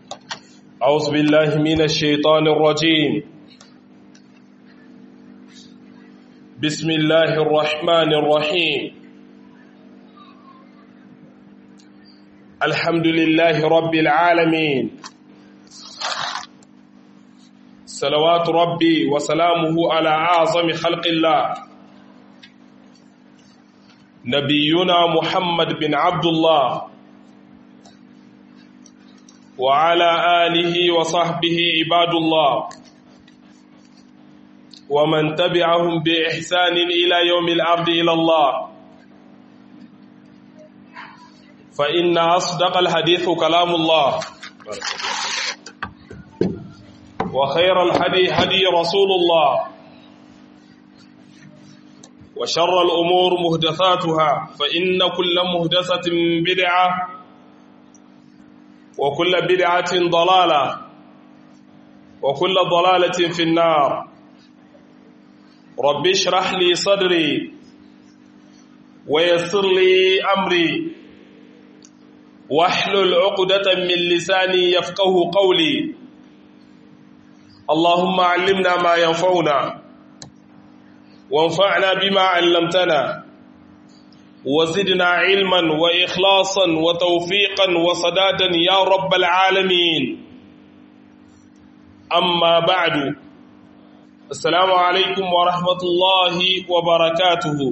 أعوذ بالله من الشيطان الرجيم بسم الله الرحمن الرحيم الحمد لله رب العالمين صلوات ربي وسلامه على أعظم خلق الله نبينا محمد بن عبد الله وعلى آله وصحبه عباد الله ومن تبعهم بإحسان إلى يوم العبد إلى الله فإن أصدق الحديث كلام الله وخير الحدي هدي رسول الله وشر الأمور مهدثاتها فإن كل مهدثة بدعة وكل بدعة ضلالة وكل ضلالة في النار رب اشرح لي صدري ويسر لي أمري واحلل عقدة من لساني يفقه قولي اللهم علمنا ما ينفعنا وانفعنا بما علمتنا وزدنا علما وإخلاصا وتوفيقا وصدادا يا رب العالمين أما بعد السلام عليكم ورحمة الله وبركاته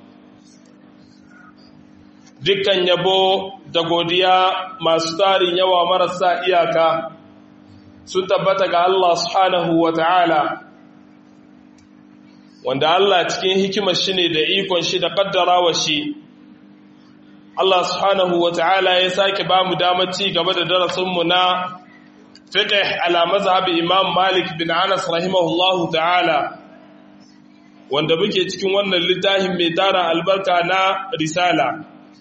dukkan yabo da godiya masu tarin yawa marasa iyaka sun tabbata ga Allah subhanahu wa ta'ala wanda Allah cikin hikimar shi ne da ikon shi da kaddarawa shi Allah subhanahu wa ta'ala ya sake ba mu damar ci gaba da darasinmu na fiqh ala mazhabi Imam Malik bin Anas rahimahullahu ta'ala wanda muke cikin wannan littafin mai tara albarka na risala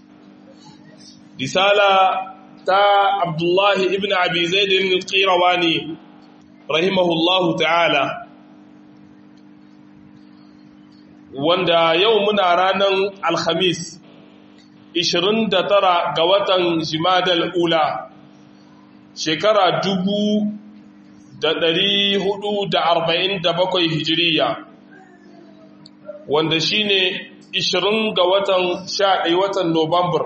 risala ta Abdullahi ibn Abi Zaid al-Qirawani rahimahullahu ta'ala wanda yau muna ranar alhamis 29 ga watan jimadal ula shekara 447 hijiriya wanda shine 20 ga watan 11 watan Nuwambar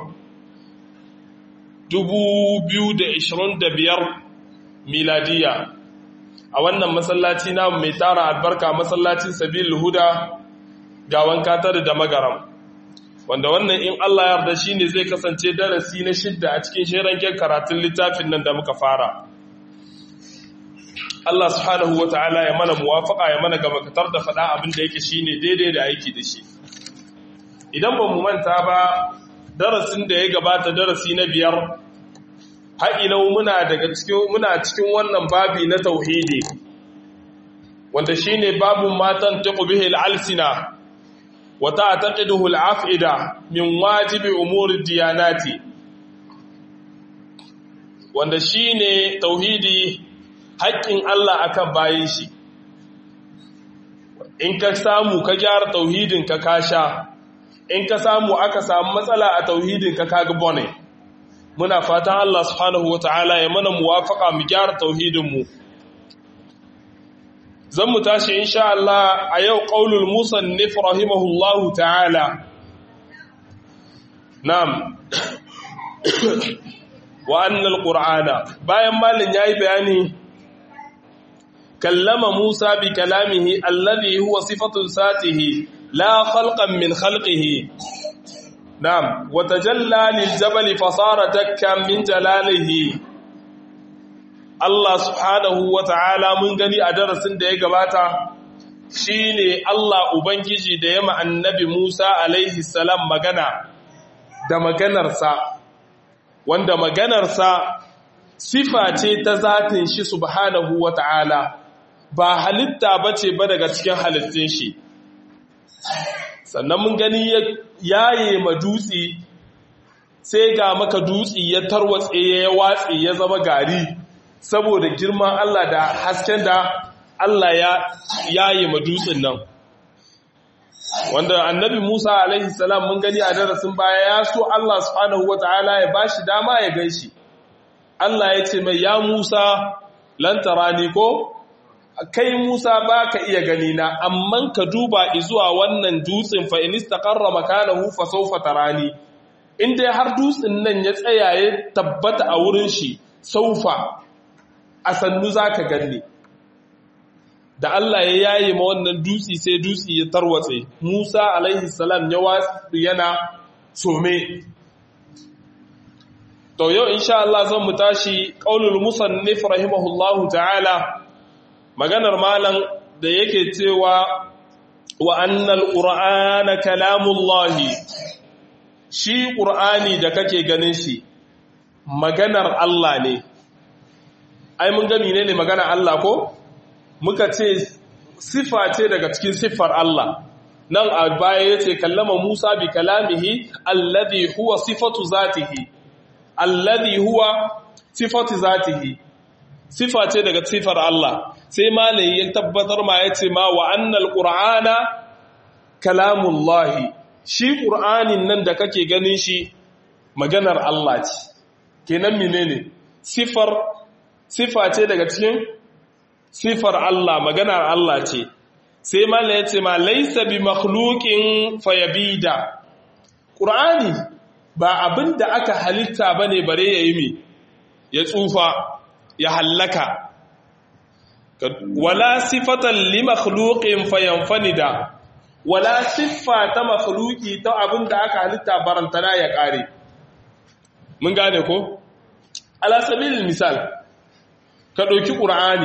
2025 miladiya a wannan masallaci na mai tara albarka masallacin sabil huda gawan katar da magaram wanda wannan in Allah yarda shine zai kasance darasi na shidda a cikin shirin karatun littafin nan da muka fara Allah subhanahu wataala ya mana muwafaka ya mana gaba katar da faɗa abin da yake shine daidai da aiki da shi idan ba mu manta ba darasin da ya gabata darasi na biyar ha'ilau muna daga cikin muna cikin wannan babi na tauhidi wanda shine babun matan taqbihi al-alsina وتعتقده العفئدة من واجب أمور الديانات wanda shine tauhidi haƙƙin Allah akan bayin shi in ka samu ka gyara tauhidin ka kasha in ka samu aka samu matsala a tauhidin ka kaga bone muna fatan Allah subhanahu wataala ya mana muwafaka mu gyara tauhidin mu zan mu tashi insha Allah a yau qaulul musannif rahimahullahu ta'ala na'am wa anna alqur'ana bayan malin yayi bayani kallama Musa bi kalamihi alladhi huwa sifatu satihi la khalqan min khalqihi na'am wa tajalla lil jabali fasara dakkan min jalalihi Allah subhanahu wa ta'ala mun gani a darasin da ya gabata shi ne Allah Ubangiji da ya annabi Musa alaihi salam magana da maganarsa, wanda maganarsa sifa ce ta zatin shi subhanahu wa ta'ala ba halitta ba ce ba daga cikin halittun shi. Sannan mun gani yaye ma dutse sai ga maka dutse ya tarwatse ya watse ya zama gari. saboda girman Allah da hasken da Allah ya yaye madutsin nan wanda annabi Musa alaihi salam mun gani a darasin baya ya so Allah subhanahu wataala ya bashi dama ya ganshi Allah ya ce mai ya Musa lantarani ko kai Musa ba ka iya gani na amma ka duba zuwa wannan dutsen fa in istaqarra makanahu fa sawfa tarani in dai har dutsen nan ya tsaya ya tabbata a wurin shi saufa a sannu zaka ganni da Allah ya yaye ma wannan dutsi sai dutsi ya tarwatse Musa alaihi salam ya wasu yana some to yau insha Allah zan mu tashi qaulul musannif rahimahullahu ta'ala maganar malam da yake cewa wa annal qur'ana kalamullahi shi qur'ani da kake ganin shi maganar Allah ne ai mun ga menene maganar Allah ko muka ce sifa ce daga cikin siffar Allah nan a baya yace kallama Musa bi kalamihi alladhi huwa sifatu zatihi alladhi huwa sifatu zatihi sifa ce daga sifar Allah sai malai ya tabbatar ma yace ma wa annal qur'ana kalamullahi shi qur'anin nan da kake ganin shi maganar Allah ce kenan menene sifar sifa ce daga cikin sifar Allah maganar Allah ce sai malai yace ma laysa bi makhluqin fayabida qur'ani ba abin da aka halitta ba ne bare ya yi mi ya tsufa ya hallaka wala sifatan li makhluqin fayanfanida wala siffa ta makhluqi ta abin da aka halitta barantana ya kare mun gane ko ala sabilil misal ka dauki qur'ani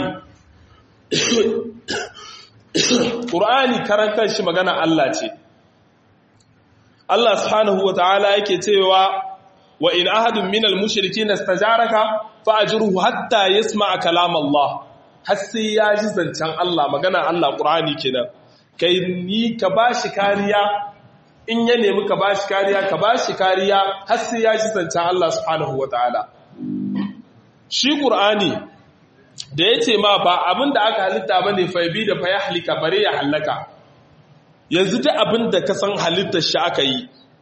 qur'ani karan kanshi magana Allah ce Allah subhanahu wa ta'ala yake cewa wa in ahadun minal mushrikeen istajaraka fa ajruhu hatta yasma'a kalam Allah har sai ya ji zancen Allah magana Allah Qur'ani kenan kai ni ka bashi kariya in ya nemi ka bashi kariya ka bashi kariya har sai ya ji zancen Allah subhanahu wa ta'ala shi Qur'ani da yace ma ba abinda aka halitta bane fa bi da fa ya halika bare ya halaka yanzu duk abin da ka san halittar shi aka yi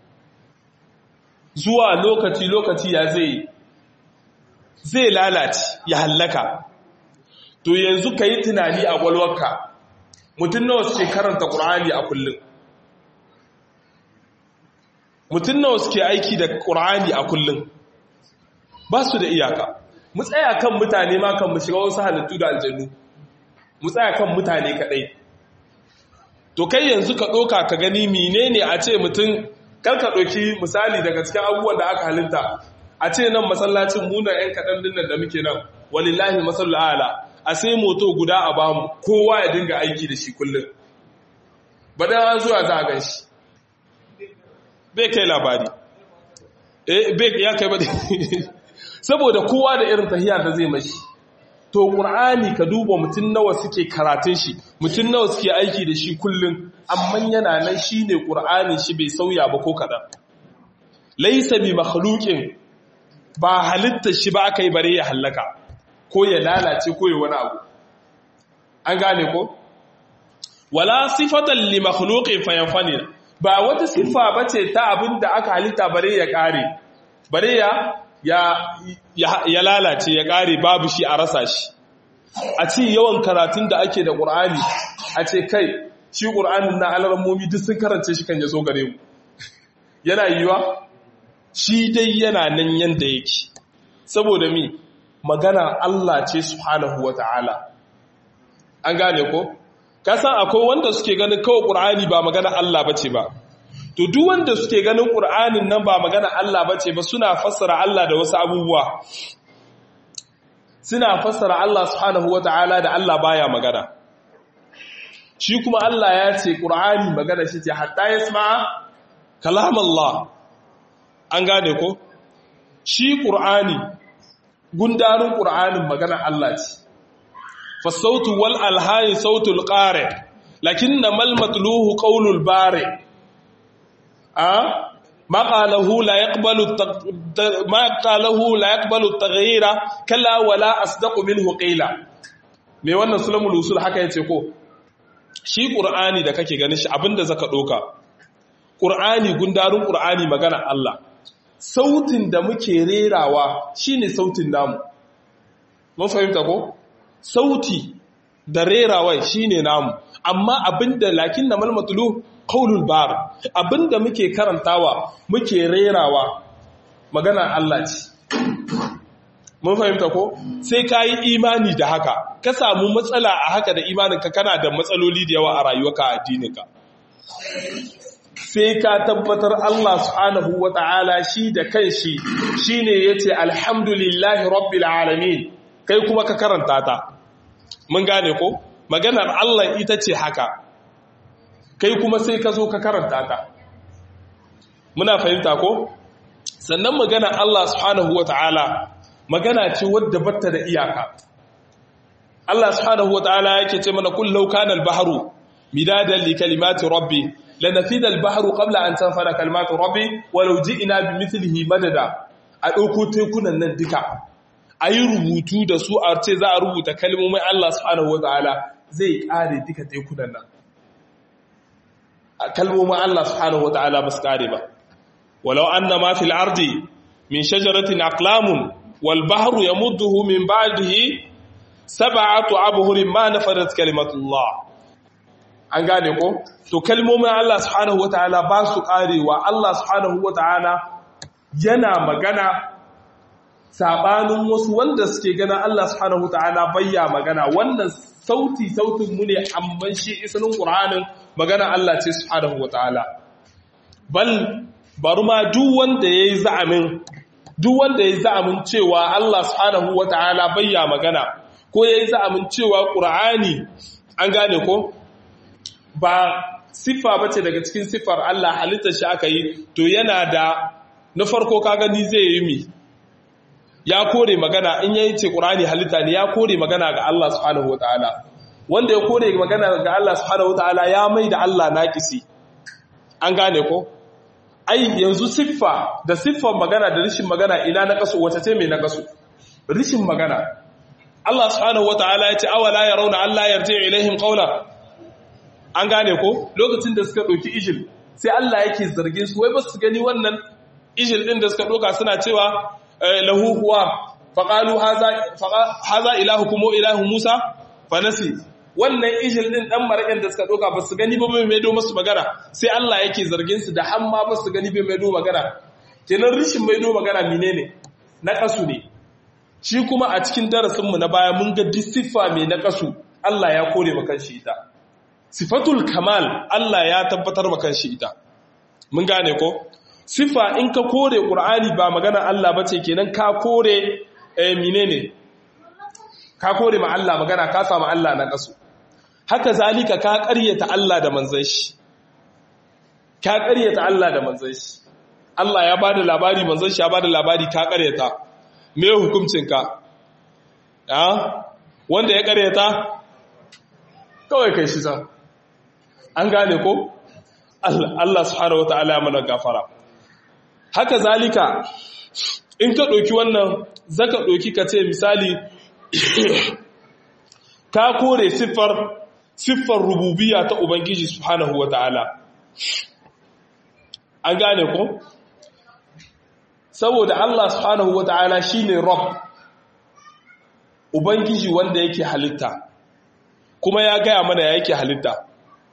zuwa lokaci-lokaci ya zai zai lalace ya hallaka to yanzu ka yi tunani a gwalwarka mutum nawa suke karanta ƙur'ani a kullum mutum nawa suke aiki da ƙur'ani a kullum ba su da iyaka mu tsaya kan mutane ma kan mu shiga wasu halittu da aljannu mu tsaya kan mutane kaɗai to kai yanzu ka ɗoka ka gani menene a ce mutum kar ka ɗoki misali daga cikin abubuwan da aka halitta a ce nan masallacin muna 'yan kaɗan dinnan da muke nan walillahi masallu ala a sai moto guda a bamu kowa ya dinga aiki da shi kullum ba da zuwa za a gan shi bai kai labari eh bai ya kai ba saboda kowa da irin tahiyar da zai mashi to ƙur'ani ka duba mutum nawa suke karatun shi mutum nawa suke aiki da shi kullum amma yana nan shi ne ƙur'ani shi bai sauya ba ko kaɗan laisa bi makhluqin ba halitta shi ba aka yi bare ya hallaka ko ya lalace ko ya wani abu an gane ko wala sifatan li makhluqin fayanfani ba wata sifa bace ta abin da aka halitta bare ya kare bare ya ya lalace ya ƙare babu shi a rasa shi a ce yawan karatun da ake da ƙur'ani a ce kai shi ƙur'anin na alarmomi duk sun karance shi kan ya zo gare mu yana yiwa shi dai yana nan yanda yake saboda mi magana Allah ce subhanahu wa ta'ala an gane ko kasan akwai wanda suke ganin kawai ƙur'ani ba magana Allah bace ba to duk wanda suke ganin ƙur'anin nan ba magana Allah bace ba suna fassara Allah da wasu abubuwa suna fassara Allah subhanahu wata'ala da Allah baya magana shi kuma Allah ya ce ƙur'ani magana shi ce hatta yasma'a kalam Allah an gane ko shi ƙur'ani gundarin ƙur'anin magana Allah ce fa sautu wal alhani sautul qari lakinna mal matluhu qawlul bari ما قاله لا يقبل ما قاله لا يقبل التغيير كلا ولا اصدق منه قيلا me wannan sulamul usul haka yace ko shi qur'ani da kake ganin shi abinda zaka doka qur'ani gundarun qur'ani magana Allah sautin da muke rerawa shine sautin namu mun fahimta ko sauti da rerawai shine namu amma abinda lakin na malmatulu qaulul bar abinda muke karantawa muke rerawa magana Allah ce mun fahimta ko sai ka yi imani da haka ka samu matsala a haka da imaninka kana da matsaloli da yawa a rayuwarka a addininka sai ka tabbatar Allah subhanahu wa ta'ala shi da kanshi shine yace alhamdulillahi rabbil alamin kai kuma ka karanta ta mun gane ko maganar Allah ita ce haka kai kuma sai ka zo ka karanta ta muna fahimta ko sannan maganar Allah subhanahu wa ta'ala magana ce wadda batta da iyaka Allah subhanahu wa ta'ala yake ce mana kullau kana al-bahru midadan li kalimati rabbi lanafida al-bahru qabla an tanfada kalimatu rabbi walau ji'na bimithlihi madada a dauko tekunan nan duka ayi rubutu da su a ce za a rubuta kalmomin Allah subhanahu wa ta'ala zai kare duka tekunan nan kalmomin Allah subhanahu wa ta'ala ba su kare ba walau anna ma fil ardi min shajaratin aqlamun wal bahru yamudduhu min ba'dihi sab'atu abhurin ma nafadat kalimatullah an gane ko to kalmomin Allah subhanahu wataala ba su karewa Allah subhanahu wataala yana magana sabanin wasu wanda suke gana Allah subhanahu wataala bayya magana wannan sauti sautin mu ne amman shi isanin qur'anin magana Allah ce subhanahu wataala bal bari ma duk wanda yayi za'amin duk wanda yayi za'amin cewa Allah subhanahu wataala bayya magana ko yayi za'amin cewa qur'ani an gane ko ba siffa bace daga cikin siffar Allah halittar shi aka yi to yana da na farko ka gani zai yi mi ya kore magana in yayi ce Qur'ani halitta ne ya kore magana ga Allah subhanahu wataala wanda ya kore magana ga Allah subhanahu wataala ya mai da Allah naqisi an gane ko ai yanzu siffa da siffar magana da rishin magana ina na kaso wace ce mai na kaso rishin magana Allah subhanahu wataala ya ce awala yarawna Allah yarji ilaihim qawla an gane ko lokacin da suka ɗauki ijil sai Allah yake zargin su wai ba su gani wannan ijil ɗin da suka ɗauka suna cewa lahu huwa faƙalu haza ilahu kuma ilahu musa fanasi wannan ijil ɗin ɗan maraƙin da suka ɗauka ba su gani ba mai maido masu magana sai Allah yake zargin su da hamma ba su gani bai maido magana kenan rishin maido magana mine ne na ƙasu ne shi kuma a cikin darasinmu na baya mun ga siffa mai na ƙasu Allah ya kore makan shi ita sifatul kamal Allah ya tabbatar maka shi ita mun gane ko sifa in ka kore qur'ani ba magana Allah bace kenan ka kore eh menene ka kore ma Allah magana ka samu Allah na kasu haka zalika ka ƙaryata Allah da manzon shi ka ƙaryata Allah da manzon shi Allah ya bada labari manzon shi ya bada labari ka ƙaryata me hukuncin ka ah wanda ya ƙaryata kawai kai shi sa an gane ko Allah subhanahu wata'ala mana gafara haka zalika in ka ɗauki wannan zaka ɗauki ka ce misali ka kore siffar siffar rububiya ta ubangiji subhanahu wata'ala an gane ko saboda Allah subhanahu wata'ala shine rabb ubangiji wanda yake halitta kuma ya gaya mana ya yake halitta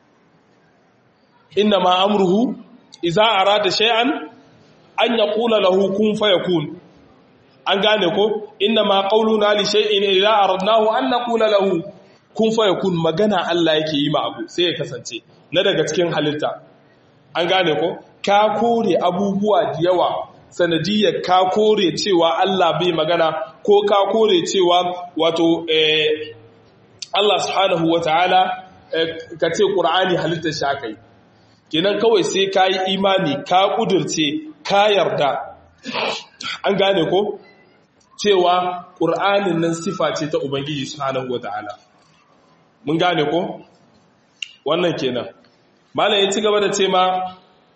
inna ma amruhu idza arada shay'an an yaqula lahu kun fayakun an gane ko inna ma qauluna li shay'in idza aradnahu an naqula lahu kun fayakun magana Allah yake yi ma abu sai ya kasance na daga cikin halitta an gane ko ka kore abubuwa da yawa sanadiyar ka kore cewa Allah bai magana ko ka kore cewa wato eh, Allah subhanahu wataala eh, ka ce Qur'ani halittar shi aka yi kenan kawai sai ka yi imani ka ƙudurce ka yarda an gane ko cewa ƙur'anin nan sifa ce ta ubangiji subhanahu wata'ala mun gane ko wannan kenan malam ya ci gaba da ce ma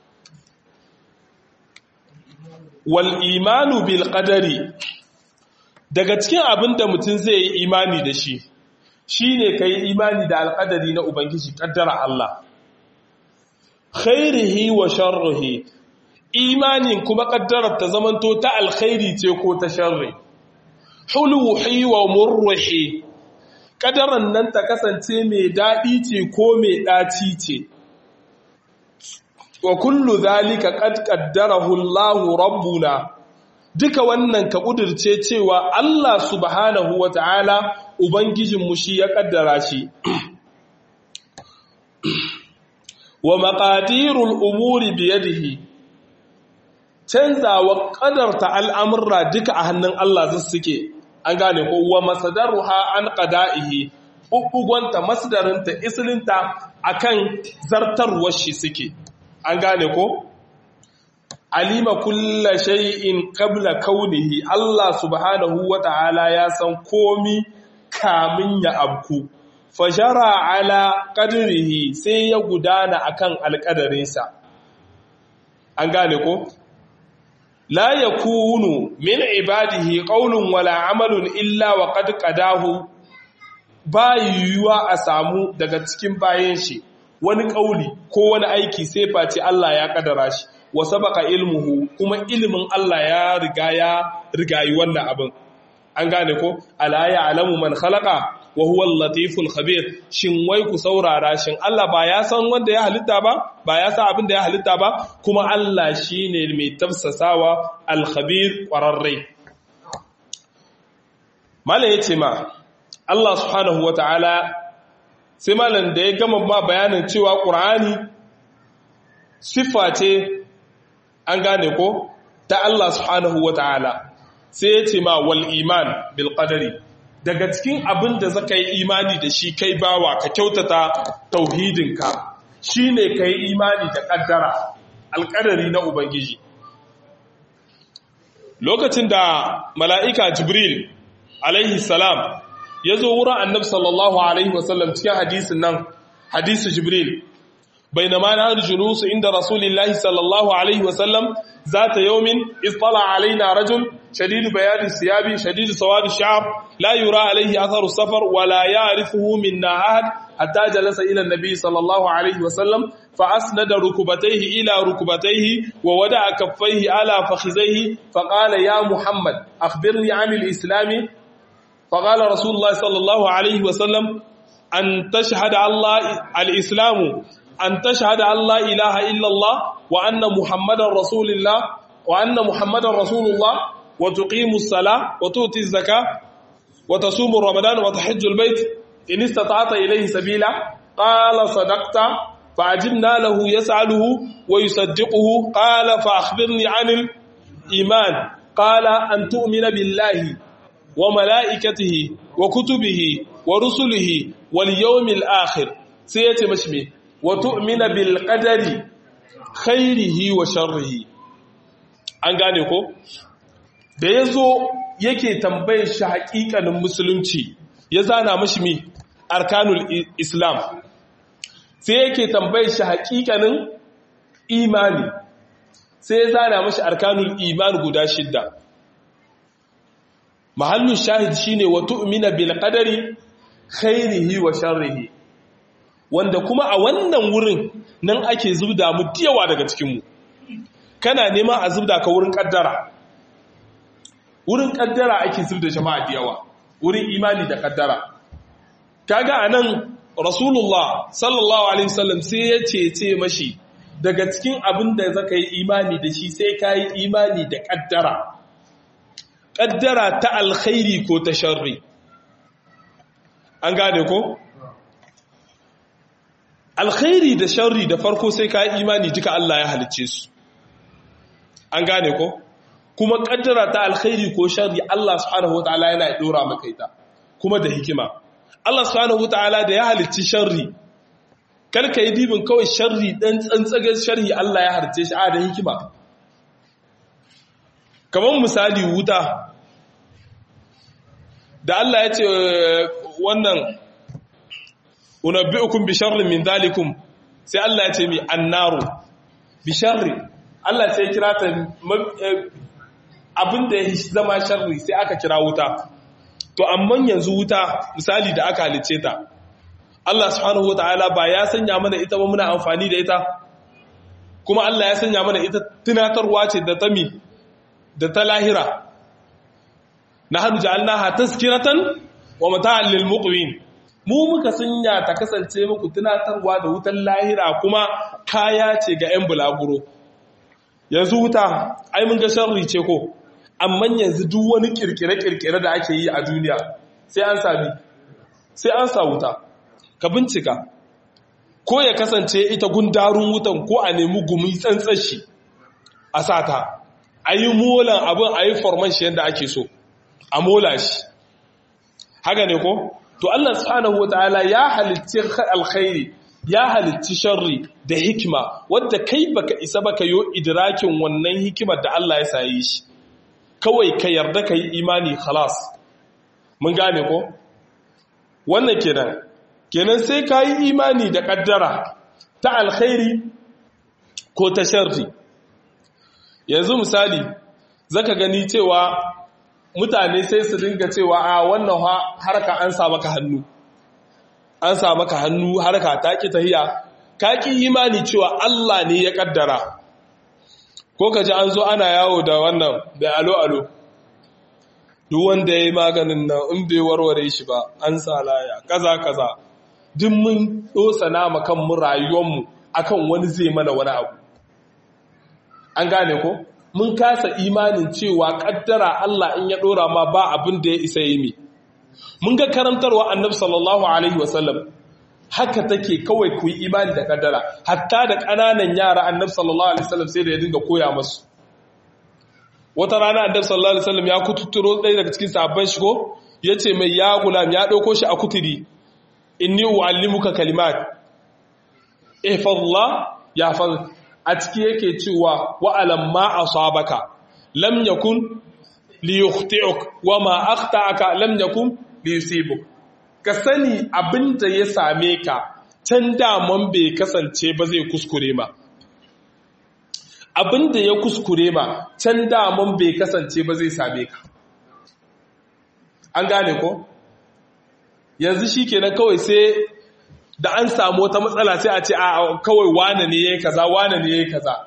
wal imanu bil qadari daga cikin abin da mutum zai yi imani da shi shine kai imani da alƙadari na ubangiji kaddara Allah khairihi wa sharrihi imanin kuma kaddarar ta zamanto ta alkhairi ce ko ta sharri hulwuhi wa murruhi kadaran nan ta kasance mai daɗi ce ko mai ɗaci ce wa kullu zalika qad qaddarahu Allahu rabbuna duka wannan ka kudirce cewa Allah subhanahu wata'ala ubangijinmu shi ya kaddara shi wa maqadirul umuri biyadihi canzawa kadarta al'amurra duka a hannun Allah zai suke an gane ko wa masadaruha an qada'ihi bubbugonta masdarinta islinta akan zartarwar shi suke an gane ko alima kulla shay'in qabla kaunihi Allah subhanahu wata'ala ya san komi kamin ya abku fajara ala qadrihi sai ya gudana akan alƙadarinsa an gane ko la yakunu min ibadihi qawlun wala amalun illa wa qad qadahu ba yiwuwa a samu daga cikin bayan shi wani ƙauli ko wani aiki sai face Allah ya kadara shi wa sabaka ilmuhu kuma ilimin Allah ya riga ya rigayi wannan abin an gane ko ala ya alamu man khalaqa wa huwa al-latiful khabir shin wai ku saurara shin Allah ba ya san wanda ya halitta ba ba ya san abin da ya halitta ba kuma Allah shine mai tafsasawa al-khabir qararre mala yace ma Allah subhanahu wataala sai malam da ya gama ma bayanin cewa qur'ani siffa ce an gane ko ta Allah subhanahu wataala sai ya ce ma wal iman bil qadari daga cikin abin da zaka yi imani da shi kai bawa ka kyautata tauhidinka shine kai imani da kaddara alƙadari na ubangiji lokacin da mala'ika jibril alaihi salam ya zo wurin annabi sallallahu alaihi wasallam cikin hadisin nan hadisu jibril بينما نحن جلوس عند رسول الله صلى الله عليه وسلم ذات يوم اطلع علينا رجل شديد بياض الثياب شديد سواد الشعر لا يرى عليه أثر السفر ولا يعرفه منا أحد حتى جلس إلى النبي صلى الله عليه وسلم فأسند ركبتيه إلى ركبتيه وودع كفيه على فخذيه فقال يا محمد أخبرني عن الإسلام فقال رسول الله صلى الله عليه وسلم أن تشهد الله الإسلام أن تشهد أن لا إله إلا الله وأن محمد رسول الله وأن محمد رسول الله وتقيم الصلاة وتؤتي الزكاة وتصوم رمضان وتحج البيت إن استطعت إليه سبيلا قال صدقت فعجبنا له يسأله ويصدقه قال فأخبرني عن الإيمان قال أن تؤمن بالله وملائكته وكتبه ورسله واليوم الآخر سيتي مشمي وتؤمن بالقدر خيره وشره an gane ko da ya zo yake tambayar shi haƙiƙanin musulunci ya zana mashi mi arkanul islam sai yake tambayar shi haƙiƙanin imani sai ya zana mashi arkanul iman guda shidda mahallin shahid shine wa tu'mina bil qadari khairihi wa sharrihi wanda kuma a wannan wurin nan ake zubda mu diyawa daga cikinmu kana nema a zubda ka wurin kaddara wurin kaddara ake zubda jama'a diyawa wurin imani da kaddara kaga anan rasulullah sallallahu alaihi wasallam sai ya ce mashi daga cikin abin da zaka yi imani da shi sai ka yi imani da kaddara kaddara ta alkhairi ko ta sharri an gane ko alkhairi da sharri da farko sai ka yi imani duka Allah ya halicce su an gane ko kuma kaddara ta alkhairi ko sharri Allah subhanahu wataala yana dora maka ita kuma da hikima Allah subhanahu wataala da ya halicci sharri kar ka yi dibin kawai sharri dan tsantsagar sharri Allah ya halicce shi a da hikima kamar misali wuta da Allah ya ce wannan unabbi'ukum bi sharrin min dhalikum sai Allah ya ce mi annaru bi sharri Allah sai kira ta abinda ya zama sharri sai aka kira wuta to amma yanzu wuta misali da aka halice ta Allah subhanahu wataala ba ya sanya mana ita ba muna amfani da ita kuma Allah ya sanya mana ita tunatarwa ce da ta mi da ta lahira nahnu ja'alnaha tazkiratan wa mata'an lil muqwin mu muka sanya ta kasance muku tunatarwa da wutan lahira kuma kaya ce ga 'yan bulaguro yanzu wuta ai mun ga sharri ce ko amma yanzu duk wani kirkire-kirkire da ake yi a duniya sai an sami sai an sa wuta ka bincika ko ya kasance ita gundarun wutan ko a nemi gumi tsantsan shi a sata a yi molan abin a yi forman shi yadda ake so a mola shi haka ne ko to Allah subhanahu wataala ya halitti alkhairi ya halitti sharri da hikima wadda kai baka isa baka yo idrakin wannan hikimar da Allah ya sayi shi kawai ka yarda ka yi imani khalas mun gane ko wannan kenan kenan sai ka yi imani da kaddara ta alkhairi ko ta sharri yanzu misali zaka gani cewa mutane sai su dinga cewa a wannan harka an sa maka hannu an sa maka hannu harka ta ki tahiya ka ki imani cewa Allah ne ya kaddara ko kaji an zo ana yawo da wannan da alo alo duk wanda ya yi maganin nan in bai warware shi ba an sa laya kaza kaza duk mun dosa nama kan mu rayuwarmu akan wani zai mana wani abu an gane ko mun kasa imanin cewa kaddara Allah in ya dora ma ba abin da ya isa yi mi mun ga karantarwa annabi sallallahu alaihi wasallam haka take kawai ku yi imani da kaddara hatta da ƙananan yara annabi sallallahu alaihi wasallam sai da ya dinga koya musu wata rana annabi sallallahu alaihi wasallam ya kututuro ɗaya daga cikin sahabban shi ko yace mai ya gulam ya dauko shi a kuturi inni uallimuka kalimat ihfazullah yahfaz a ciki yake cewa wa'alam ma asabaka lam yakun li yukhti'uk wa ma akhta'aka lam yakun li yusibuk ka sani abinda ya same ka can daman bai kasance ba zai kuskure ma abinda ya kuskure ma can daman bai kasance ba zai same ka an gane ko yanzu shikenan kawai sai da an samu wata matsala sai a ce a kawai wane ne yayi kaza wane ne yayi kaza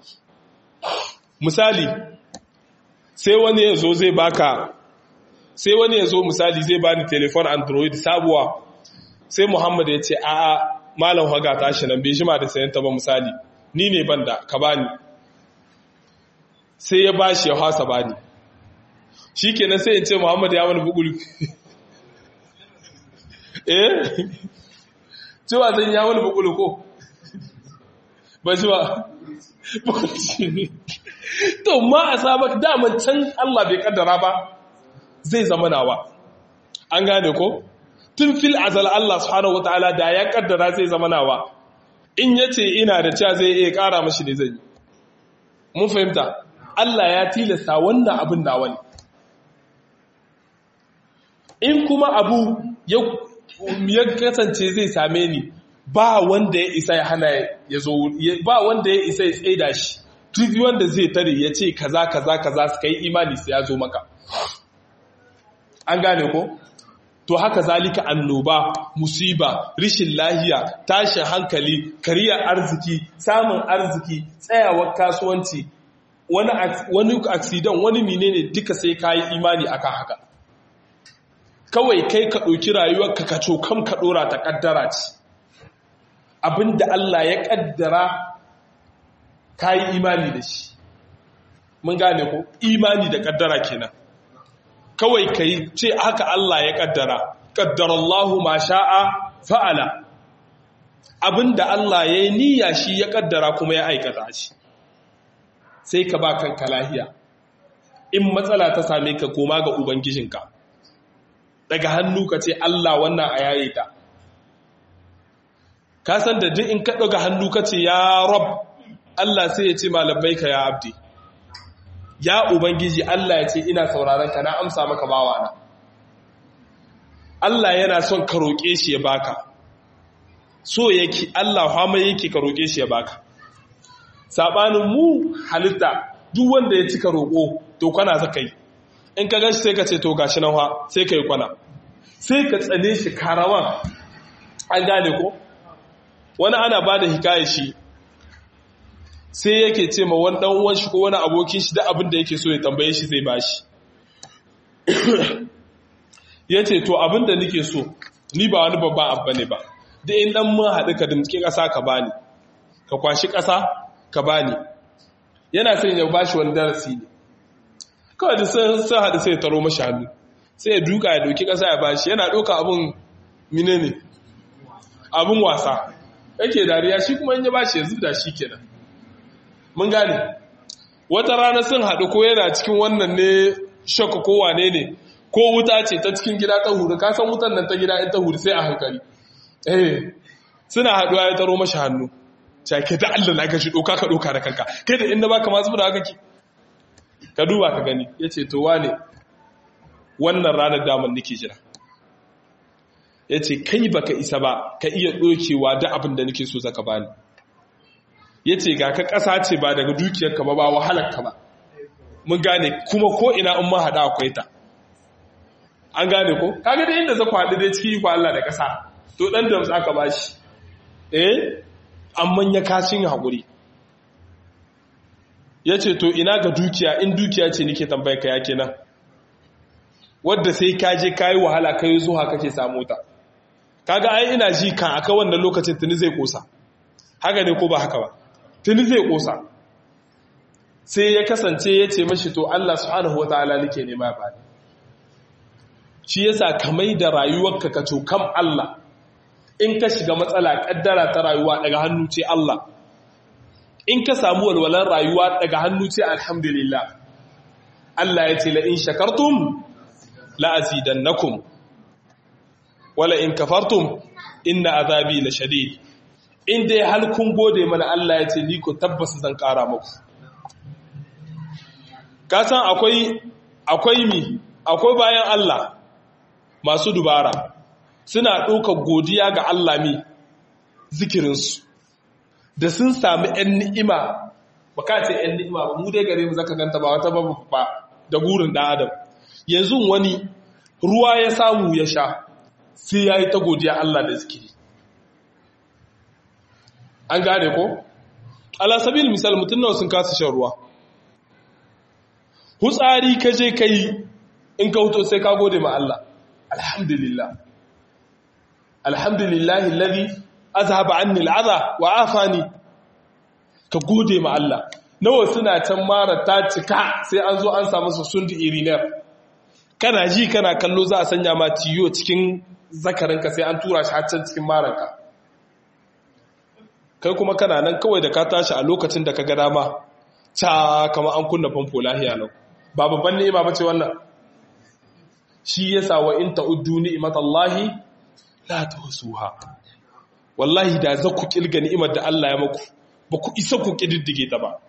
misali sai wani ya zo zai baka sai wani ya zo misali zai bani telefon android sabuwa sai muhammad ya ce a a malam haga tashi nan bai jima da sayan ta ba misali ni ne banda ka bani sai ya bashi ya hasa bani shikenan sai in ce muhammad ya wani bugul eh cewa zan ya wani bukulu ko ba shi ba to ma a sabak daman can Allah bai kaddara ba zai zama nawa an gane ko tun fil azal Allah subhanahu wataala da ya kaddara zai zama nawa in yace ina da cewa zai iya kara mashi ne zai mun fahimta Allah ya tilasta wannan abin nawa ne in kuma abu ya ya kasance zai same ni ba wanda ya isa ya hana ya zo ba wanda ya isa ya tsaida shi duk wanda zai tare ya ce kaza kaza kaza su kai imani sai ya zo maka an gane ko to haka zalika annoba musiba rishin lahiya tashin hankali kariyar arziki samun arziki tsayawar kasuwanci wani wani accident wani menene duka sai kayi imani akan haka kawai kai ka ɗauki rayuwarka ka cokam ka ɗora ta ƙaddara ce abinda Allah ya ƙaddara ka yi imani da shi mun gane ko imani da ƙaddara kenan kawai ka yi ce haka Allah ya ƙaddara ƙaddara Allah ma sha'a fa'ala abinda Allah ya yi niyya shi ya ƙaddara kuma ya aikata shi sai ka ba kanka lahiya in matsala ta same ka koma ga ubangijinka daga hannu ka ce Allah wannan a yaye ta ka san da duk in ka daga hannu ka ce ya rab Allah sai ya ce malabai ka ya abdi ya ubangiji Allah ya ce ina sauraron ka na amsa maka bawana Allah yana son ka roƙe shi ya baka so yake Allah hama yake ka roƙe shi ya baka sabanin mu halitta duk wanda ya cika roƙo to kwana zaka yi in ka gashi sai ka ce to gashi nan sai ka yi kwana sai ka tsane shi karawan an gane ko wani ana ba da hikaya shi sai yake ce ma wani dan uwan shi ko wani abokin shi da abin da yake so ya tambaye shi zai bashi ya ce to abinda nake so ni ba wani babban abu ne ba da in dan mun haɗu ka dimtsi ƙasa ka bani ka kwashi ƙasa ka bani yana son ya bashi wani darasi ne kawai da sun haɗu sai ya taro mashi hannu sai ya duka ya doki ƙasa ya bashi yana ɗauka abin mine ne abin wasa yake dariya shi kuma in ya bashi ya zubda shi kenan mun gane wata rana sun haɗu ko yana cikin wannan ne shakka ko wane ne ko wuta ce ta cikin gida ta huri ka san wutan nan ta gida in ta huri sai a hankali eh suna haɗuwa ya taro mashi hannu cake da Allah na gashi doka ka doka da kanka kai da inda baka ma zuba da haka ki ka duba ka gani yace to wane wannan ranar daman nake jira yace kai baka isa ba ka iya dokewa da abin da nake so zaka bani yace ga ka ƙasa ce ba daga dukiyarka ba ba wahalar ka ba mun gane kuma ko ina in ma hada akwai ta an gane ko kaga da inda zaku haɗu dai ciki ko Allah da ƙasa to dan da aka bashi eh amma ya kashin haƙuri ya ce to ina ga dukiya in dukiya ce nike tambayar ka yake nan wadda sai ka je ka yi wahala ka yi zuwa kake samu ta kaga ai ina ji kan aka wannan lokacin tuni zai kosa haka ne ko ba haka ba tuni zai kosa sai ya kasance ya ce mashi to Allah subhanahu wataala nake nema ba shi yasa kamai da rayuwarka ka kam Allah in ka shiga matsala kaddara ta rayuwa daga hannu ce Allah in ka samu walwalar rayuwa daga hannu ce alhamdulillah Allah ya ce la in shakartum la azidannakum wala in kafartum inna azabi la shadid in dai hal kun gode mana Allah ya ce ni ko tabbas zan kara muku ka san akwai akwai mi akwai bayan Allah masu dubara suna ɗaukar godiya ga Allah mi zikirinsu da sun sami ‘yan ni'ima ba ka ce ‘yan ni'ima ba mu dai gare mu zaka ganta ba wata babu ba da gurin ɗan adam yanzu wani ruwa ya samu ya sha sai ya yi ta godiya Allah da zikiri an gane ko? alasabil misal mutum nawa sun kasa shan ruwa hutsari ka je ka yi in ka huto sai ka gode ma Allah alhamdulillah alhamdulillahi alladhi azhaba anni al'adha wa afani ka gode ma Allah nawa suna can mara ta cika sai an zo an samu su sundi irinar kana ji kana kallo za a sanya ma tiyo cikin zakarinka sai an tura shi har can cikin maranka kai kuma kana nan kawai da ka tashi a lokacin da ka ga dama ta kama an kunna famfo lahiya lau ba babban ni'ima bace wannan shi yasa wa in ta'uddu ni'matallahi la tuhsuha wallahi da za ku kilga ni'imar da Allah ya maku ba ku isa ku kididdige ta ba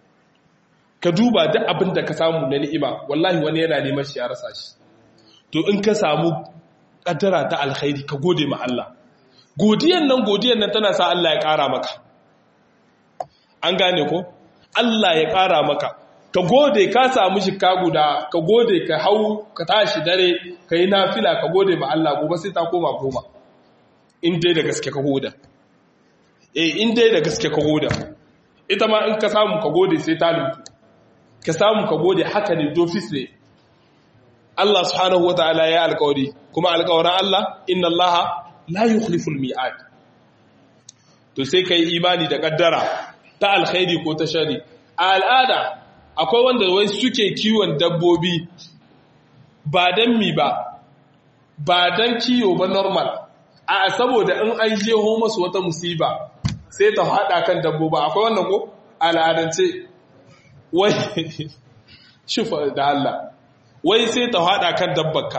ka duba duk abin da ka samu na ni'ima wallahi wani yana neman shi ya rasa shi to in ka samu kaddara ta alkhairi ka gode ma Allah godiyan nan godiyan nan tana sa Allah ya ƙara maka an gane ko Allah ya ƙara maka ka gode ka samu shika guda ka gode ka hau ka tashi dare ka yi nafila ka gode ma Allah gobe sai ta koma goma in dai da gaske ka goda eh in dai da gaske ka goda ita ma in ka samu ka gode sai ta lutu ka samu ka gode haka ne dofis ne Allah subhanahu wataala ya alƙawari kuma alƙawarin Allah inna Allah la yukhliful mi'ad to sai kai imani da kaddara ta alkhairi ko ta shari a al'ada akwai wanda wai suke kiwon dabbobi ba dan mi ba ba dan kiyo ba normal a saboda in an jeho masu wata musiba sai ta hada kan dabboba akwai wannan ko al'adance wai shufa da Allah wai sai ta hada kan dabbarka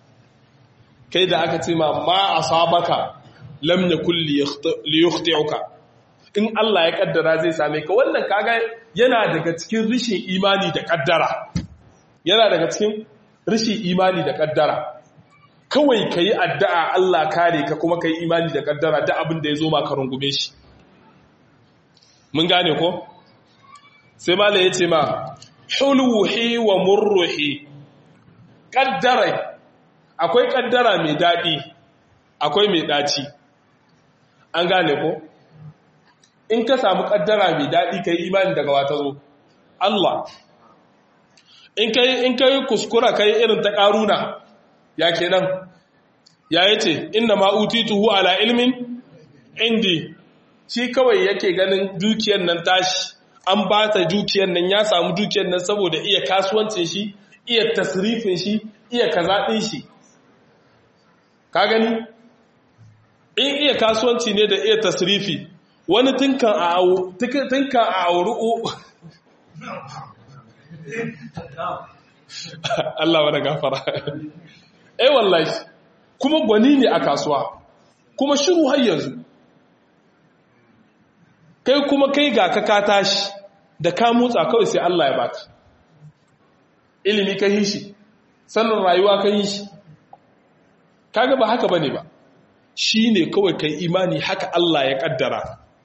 kai da aka ce ma ma asabaka lam yakul li yukhti'uka in Allah ya kaddara zai same ka wannan kaga yana daga cikin rishin imani da kaddara yana daga cikin rishin imani da kaddara kawai kayi addu'a Allah kare ka kuma kayi imani da kaddara da abin da ya zo maka rungume shi mun gane ko sai malai ya ce ma hulwuhi wa murruhi kaddara akwai kaddara mai daɗi akwai mai ɗaci an gane ko in ka samu kaddara mai daɗi ka yi imani daga wata zo Allah in kai in kai kuskura kai irin ta karuna ya kenan ya yace inna ma utituhu ala ilmin indi shi kawai yake ganin dukiyar nan tashi an ba ta dukiyar nan ya samu dukiyar nan saboda iya kasuwancin shi iya tasrifin shi iya kaza din shi ka gani in iya kasuwanci ne da iya tasrifi wani tunkan a auri Allah wani gafara eh wallahi kuma gwani ne a kasuwa kuma shiru har yanzu kai kuma kai ga ka ka tashi da ka motsa kawai sai Allah ya baka ilimi ka yi shi sannan rayuwa ka yi shi kaga ba haka bane ba shine kawai kai imani haka Allah ya kaddara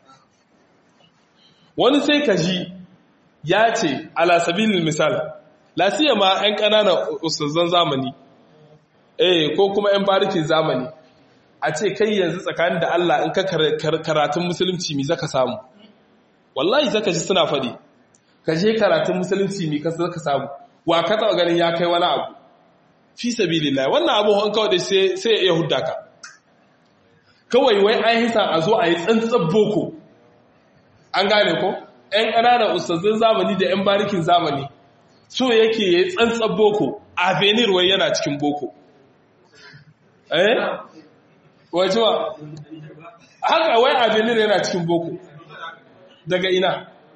wani sai ka ji ya ce ala sabilin misal lasiya ma 'yan ƙananan ustazan zamani eh ko kuma 'yan barikin zamani a ce kai yanzu tsakanin da Allah in ka karatun musulunci mi zaka samu wallahi zaka ji suna faɗi ka je karatun musulunci mi zaka samu wa ka taɓa ganin ya kai wani abu fi sabilillah wannan abu hon kawai sai sai ya hudda ka kawai wai an hisa a zo a yi tsantsan boko an gane ko 'yan ƙananan ustazin zamani da 'yan barikin zamani so yake ya yi tsantsan boko a benir wai yana cikin boko eh wajewa haka wai a benir yana cikin boko daga ina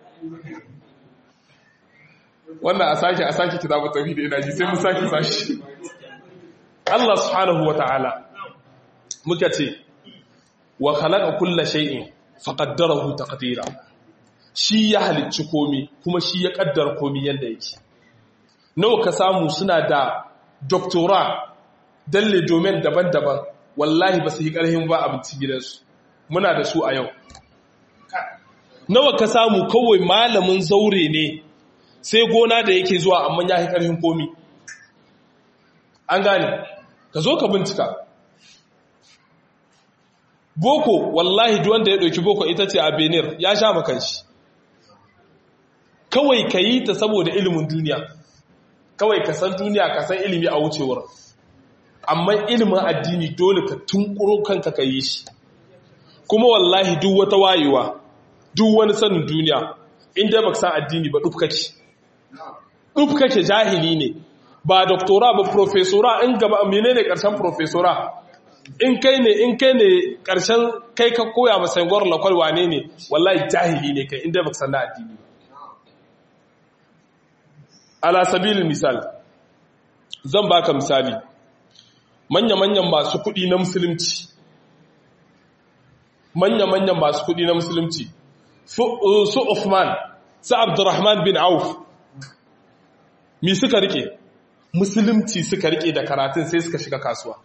wannan a sake a sake kitabu tauhid ina ji sai mu sake sashi Allah subhanahu wata'ala muka ce wa khalaqa kulla shay'in faqaddarahu taqdira shi ya halicci komi kuma shi ya kaddara komi yanda yake nawa ka samu suna da doctora dalle domain daban-daban wallahi ba su yi karhin ba abinci gidansu muna da su a yau nawa ka samu kawai malamin zaure ne sai gona da yake zuwa amma ya yi karhin komi an gane ka zo ka bincika boko wallahi duwanda ya ɗauki boko ita ce a benir ya sha makanshi kawai ka yi ta saboda ilimin duniya kawai ka san duniya ka san ilimi a wucewar amma ilimin addini dole ka tunkuro kanka ka yi shi kuma wallahi duk wata wayewa duk wani sanin duniya inda ba san addini ba duk kake duk kake jahili ne ba doktora ba profesora in gaba menene karshen profesora in kai ne in kai ne karshen kai ka koya masa yangwar lakwal wane ne wallahi jahili ne kai inda ba san na addini ala sabilin misal zan baka misali manya-manyan masu kudi na musulunci manya-manyan masu kudi na musulunci su Uthman su Abdurrahman bin Auf mi suka rike musulunci suka rike da karatun sai suka shiga kasuwa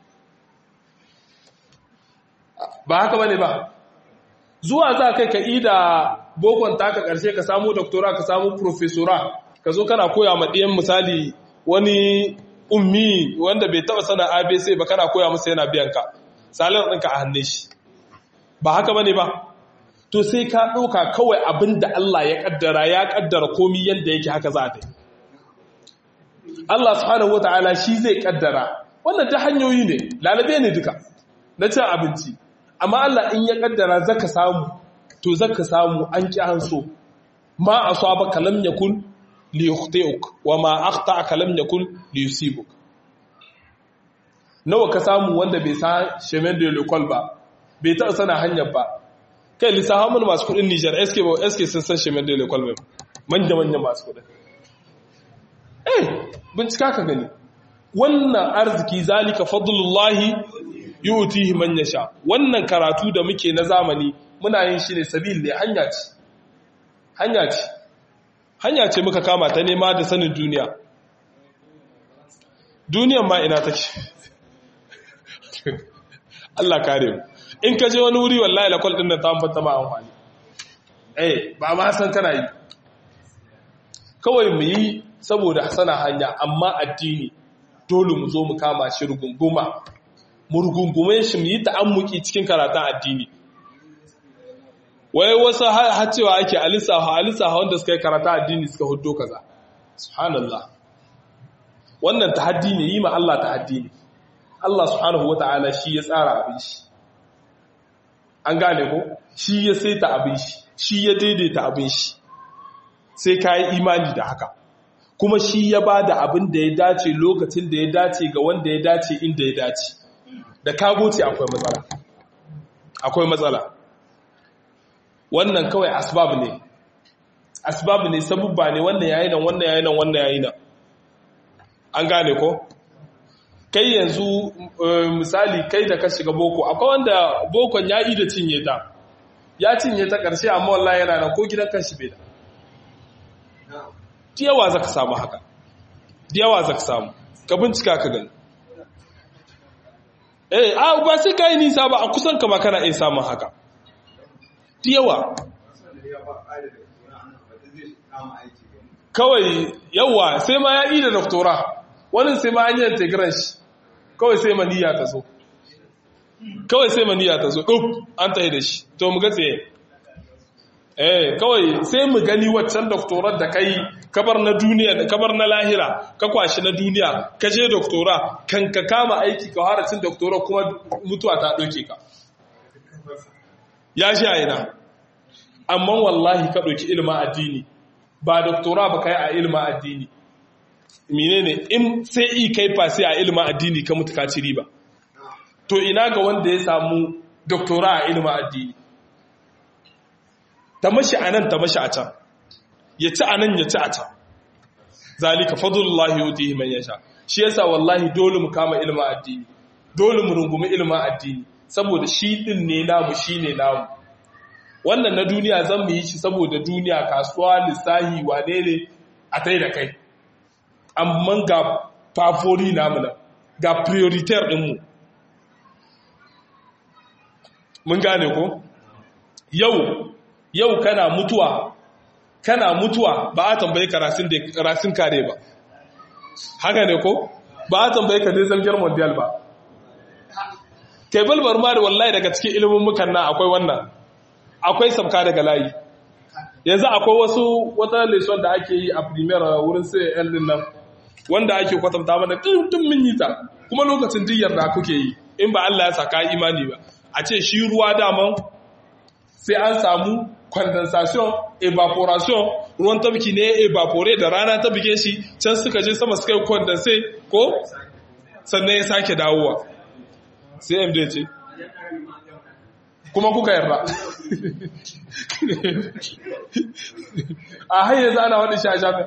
ba haka bane ba zuwa za kai ka ida bokon taka karshe ka samu doktora ka samu profesora ka zo kana koya ma ɗiyan misali wani ummi wanda bai taba sana abc ba kana koya masa yana biyan ka salin ɗinka a hannun shi ba haka bane ba to sai ka ɗauka kawai abin da Allah ya ƙaddara ya ƙaddara komi yadda yake haka za ta yi Allah subhanahu wata'ala shi zai ƙaddara wannan ta hanyoyi ne lalabe ne duka na cin abinci amma Allah in ya ƙaddara zaka samu to zaka samu an ƙi an so ma asaba kalam yakun li yukhti'uk wa ma akhta'aka lam yakun li yusibuk nawa ka samu wanda bai sa chemin de l'école ba bai taɓa sana hanyar ba kai lissafa mun masu kudin Nijar SK ba SK sun san chemin de l'école ba manya manya masu kudin eh bincika ka gani wannan arziki zalika fadlullahi yu'tihi man yasha wannan karatu da muke na zamani muna yin shi ne sabil ne hanya ce hanya ce hanya ce muka kama ta nema da sanin duniya duniyan ma ina take Allah kare mu in ka je wani wuri wallahi lakwal din nan ta ambata ma amfani eh ba ma san kana yi kawai mu yi saboda sana hanya amma addini dole mu zo mu kama shi rugunguma mu rugungume shi mu yi ta'ammuki cikin karatun addini wai wasu har cewa ake alisaha alisaha wanda suka yi karatun addini suka hudo kaza subhanallah wannan tahaddi ne yi ma Allah tahaddi ne Allah subhanahu wata'ala shi ya tsara abin shi an gane ko shi ya saita abin shi shi ya daidaita abin shi sai ka yi imani da haka kuma shi ya ba da abin da ya dace lokacin da ya dace ga wanda ya dace inda ya dace da kagoce akwai matsala akwai matsala wannan kawai asbab ne asbab ne sabubba ne wannan yayi nan wannan yayi nan wannan yayi nan an gane ko kai yanzu misali kai da ka shiga boko akwai wanda bokon ya yi da cinye ta ya cinye ta ƙarshe amma wallahi yana nan ko gidan kanshi bai da diyawa za ka samu haka diyawa za ka samu ka bincika ka gani eh a ba sai ka yi nisa ba a kusan kama kana iya samun haka diyawa kawai yawa sai ma ya yi da doktora wani sai ma an yi integran shi kawai sai maniya ta zo kawai sai maniya ta zo ɗuf an ta yi da shi to mu ga tsaye eh kawai sai mu gani waccan doktorar da kai kabar na duniya da kabar na lahira ka kwashi na duniya ka je doktora kan ka kama aiki ka fara cin doktora kuma mutuwa ta ɗauke ka ya shi a ina amma wallahi ka ɗauki ilimin addini ba doktora ba kai a ilimin addini menene in sai i kai fasi a ilimin addini ka mutu ka ci riba to ina ga wanda ya samu doktora a ilimin addini ta mashi a nan ta mashi a can ya ci a nan ya ci a can zalika fadlullahi yutihi man yasha shi yasa wallahi dole mu kama ilimin addini dole mu rungumi ilimin addini saboda shi din ne namu shine namu wannan na duniya zan mu yi shi saboda duniya kasuwa lissahi wane ne a tai da kai amma ga fafori namu nan ga prioritaire ɗinmu mun gane ko yau yau kana mutuwa kana mutuwa ba a tambaye ka rasin kare ba haka ne ko ba a tambaye ka dai zargin mondial ba kai balbar ma da wallahi daga cikin ilimin mukan na akwai wannan akwai sabka daga layi yanzu akwai wasu wata leson da ake yi a premier wurin sai yan din nan wanda ake kwatanta mana tun mun yi ta kuma lokacin diyyar da kuke yi in ba Allah ya saka imani ba a ce shi ruwa daman sai an samu condensation evaporation ruwan tabki ne evapore da rana ta buge shi can suka je sama suka yi condense ko sannan ya sake dawowa sai md ce kuma kuka yarda a hanyar zana wani shashafen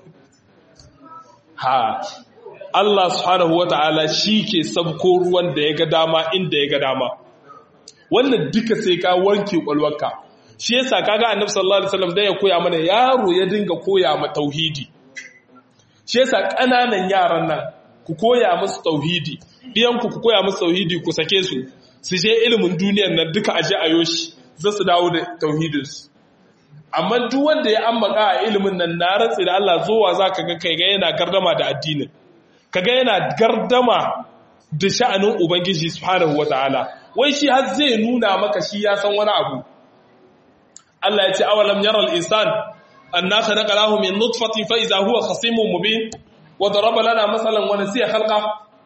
ha Allah subhanahu wata'ala shi ke sabko ruwan da ya ga dama inda ya ga dama wannan duka sai ka wanke kwalwarka shi yasa kaga annabi sallallahu alaihi wasallam da ya koya mana yaro ya dinga koya ma tauhidi shi yasa kananan yaran nan ku koya musu tauhidi biyan ku ku koya musu tauhidi ku sake su su je ilimin duniyar nan duka aje ayo shi za su dawo da tauhidin su amma duk wanda ya ambaka a ilimin nan na rantsi da Allah zuwa zaka ga kai ga yana gardama da addinin kaga yana gardama da sha'anin ubangiji subhanahu wataala wai shi har zai nuna maka shi ya san wani abu Allah ya ce awalam yaral insan anna khalaqnahu min nutfatin fa idha huwa khasimun mubin wa daraba lana masalan wa nasiya khalqa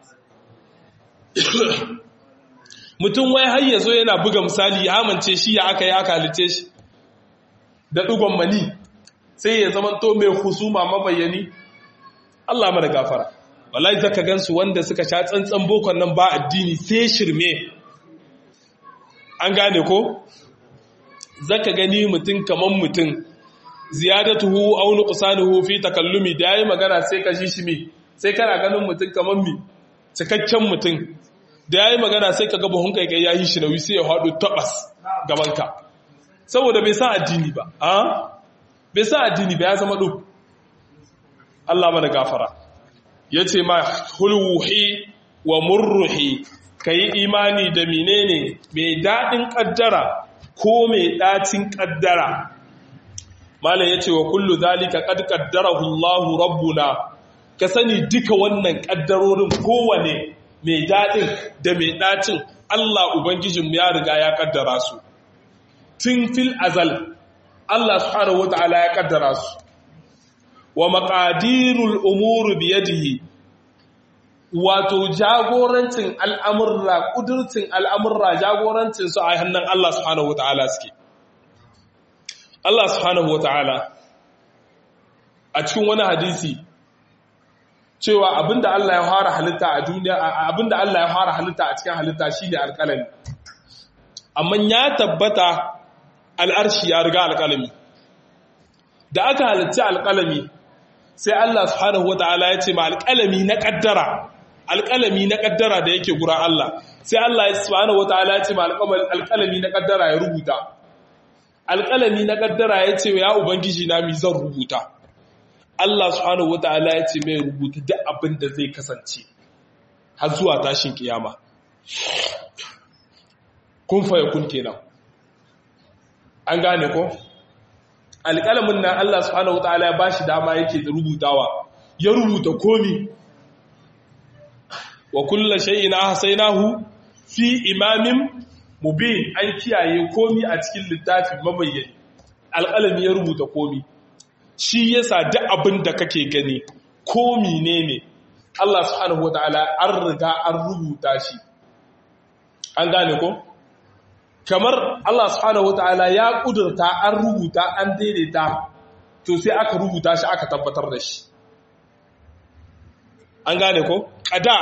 mutum wai har yazo yana buga misali ya amince shi ya aka yi aka halice shi da dugon mani sai ya zama to mai husuma mabayani Allah mana gafara wallahi zaka gansu wanda suka sha tsantsan bokon nan ba addini sai shirme an gane ko zaka gani mutum kaman mutum ziyadatuhu aw nuqsanuhu fi takallumi da yayi magana sai ka ji shi mi sai kana ganin mutum kaman mi cikakken mutum da yayi magana sai ka ga buhun kai kai yayi shi nauyi sai ya hado tabas gaban ka saboda bai sa addini ba a bai sa addini ba ya zama duk Allah mana gafara yace ma hulwuhi wa murruhi kai imani da menene mai dadin kaddara ko mai ɗacin ƙaddara malam ya ce wa kullu zalika qad qaddarahu Allah rabbuna ka sani duka wannan ƙaddarorin kowane mai daɗin da mai ɗacin Allah ubangijin ya riga ya ƙaddara su tun fil azal Allah subhanahu wata'ala ya ƙaddara su wa maqadirul umuri biyadihi wato jagorancin al'amurra ƙudurcin al'amurra jagorancin su a hannun Allah subhanahu wa ta'ala suke Allah subhanahu wa ta'ala a cikin wani hadisi cewa abinda Allah ya fara halitta a duniya abinda Allah ya fara halitta a cikin halitta shine alƙalami amma ya tabbata al'arshi ya riga alƙalami da aka halitta alƙalami sai Allah subhanahu wata'ala ya ce ma alƙalami na ƙaddara alƙalami na ƙaddara da yake gura Allah sai Allah subhanahu wata'ala ya ce ma alƙalami na ƙaddara ya rubuta alƙalami na ƙaddara ya ce ya ubangiji na mi zan rubuta Allah subhanahu wata'ala ya ce mai rubuta duk abin da zai kasance har zuwa tashin kiyama kun fa kun kenan an gane ko alƙalamin nan Allah subhanahu wata'ala ya bashi dama yake da rubutawa ya rubuta komi wa kullu shay'in ahsaynahu fi imamin mubin an kiyaye komi a cikin littafi mabayyani alƙalami ya rubuta komi shi yasa duk abin da kake gani komi ne ne Allah subhanahu wata'ala an riga an rubuta shi an gane ko kamar Allah subhanahu wata'ala ya kudurta an rubuta an daidaita to sai aka rubuta shi aka tabbatar da shi an gane ko kada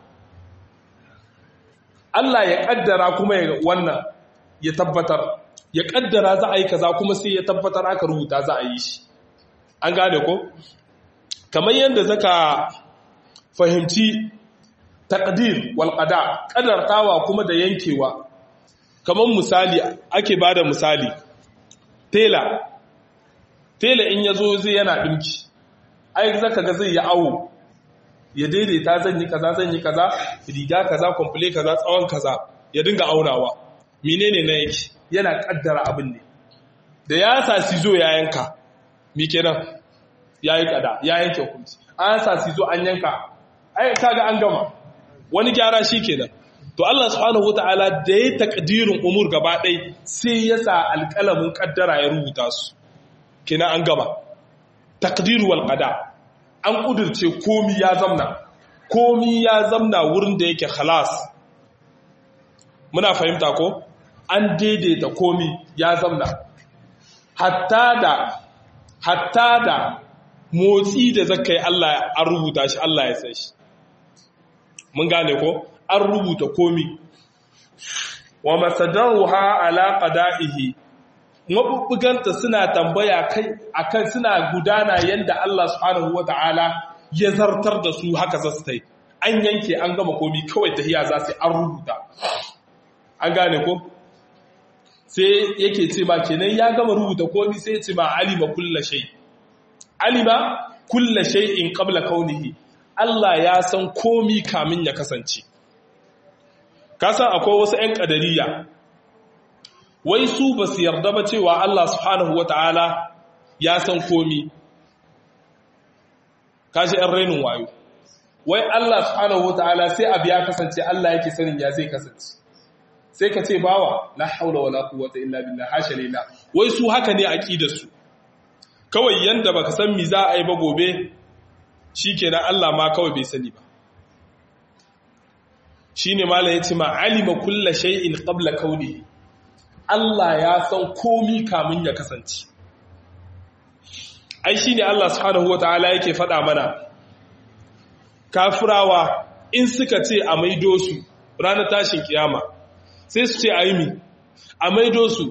Allah ya kaddara kuma ya wannan ya tabbatar ya kaddara za a yi kaza kuma sai ya tabbatar aka rubuta za a yi shi an gane ko kamar yadda zaka fahimci taqdir wal qada kadartawa kuma da yankewa kamar misali ake bada misali tela tela in yazo zai yana dinki ai zaka ga zai yi awo ya daidaita zan yi kaza zan yi kaza riga kaza komple kaza tsawon kaza ya dinga aunawa menene na yake yana kaddara abin ne da ya sa sizo ya yanka mi kenan yayi kada ya yanke hukunci an sa sizo an yanka ai kaga an gama wani gyara shi kenan to Allah subhanahu wataala da ya takdirin umur gaba ɗai sai ya sa alƙalamin kaddara ya rubuta su kenan an gama takdiru wal qada an kudurce komi ya zamna komi ya zamna wurin da yake khalas muna fahimta ko an daidaita komi ya zamna hatta da hatta da motsi da zakai Allah an rubuta shi Allah ya san shi mun gane ko an rubuta komi wa masadaruha ala qada'ihi mabubbuganta suna tambaya kai akan suna gudana yanda Allah subhanahu wata'ala ya zartar da su haka za su tai an yanke an gama komi kawai tahiya za su an rubuta an gane ko sai yake ce ba kenan ya gama rubuta komi sai ya ce ma alima kulla shay alima kulla shay'in qabla kaunihi Allah ya san komi kamin ya kasance kasan akwai wasu 'yan ƙadariya wai su ba su yarda ba cewa Allah subhanahu wa ta'ala ya san komi kashi 'yan rainin wayo wai Allah subhanahu wa ta'ala sai abu ya kasance Allah yake sanin ya zai kasance sai ka ce bawa la haula wala quwwata illa billah hasha lillah wai su haka ne aqidar su kawai yanda baka san mi za a yi ba gobe shikenan Allah ma kawai bai sani ba shine mala yace ma alima kulla shay'in qabla kauni Allah ya san komi kamun ya kasance ai shine Allah subhanahu wataala yake faɗa mana kafirawa in suka ce a maido su ranar tashin kiyama sai su ce a yi mi a maido su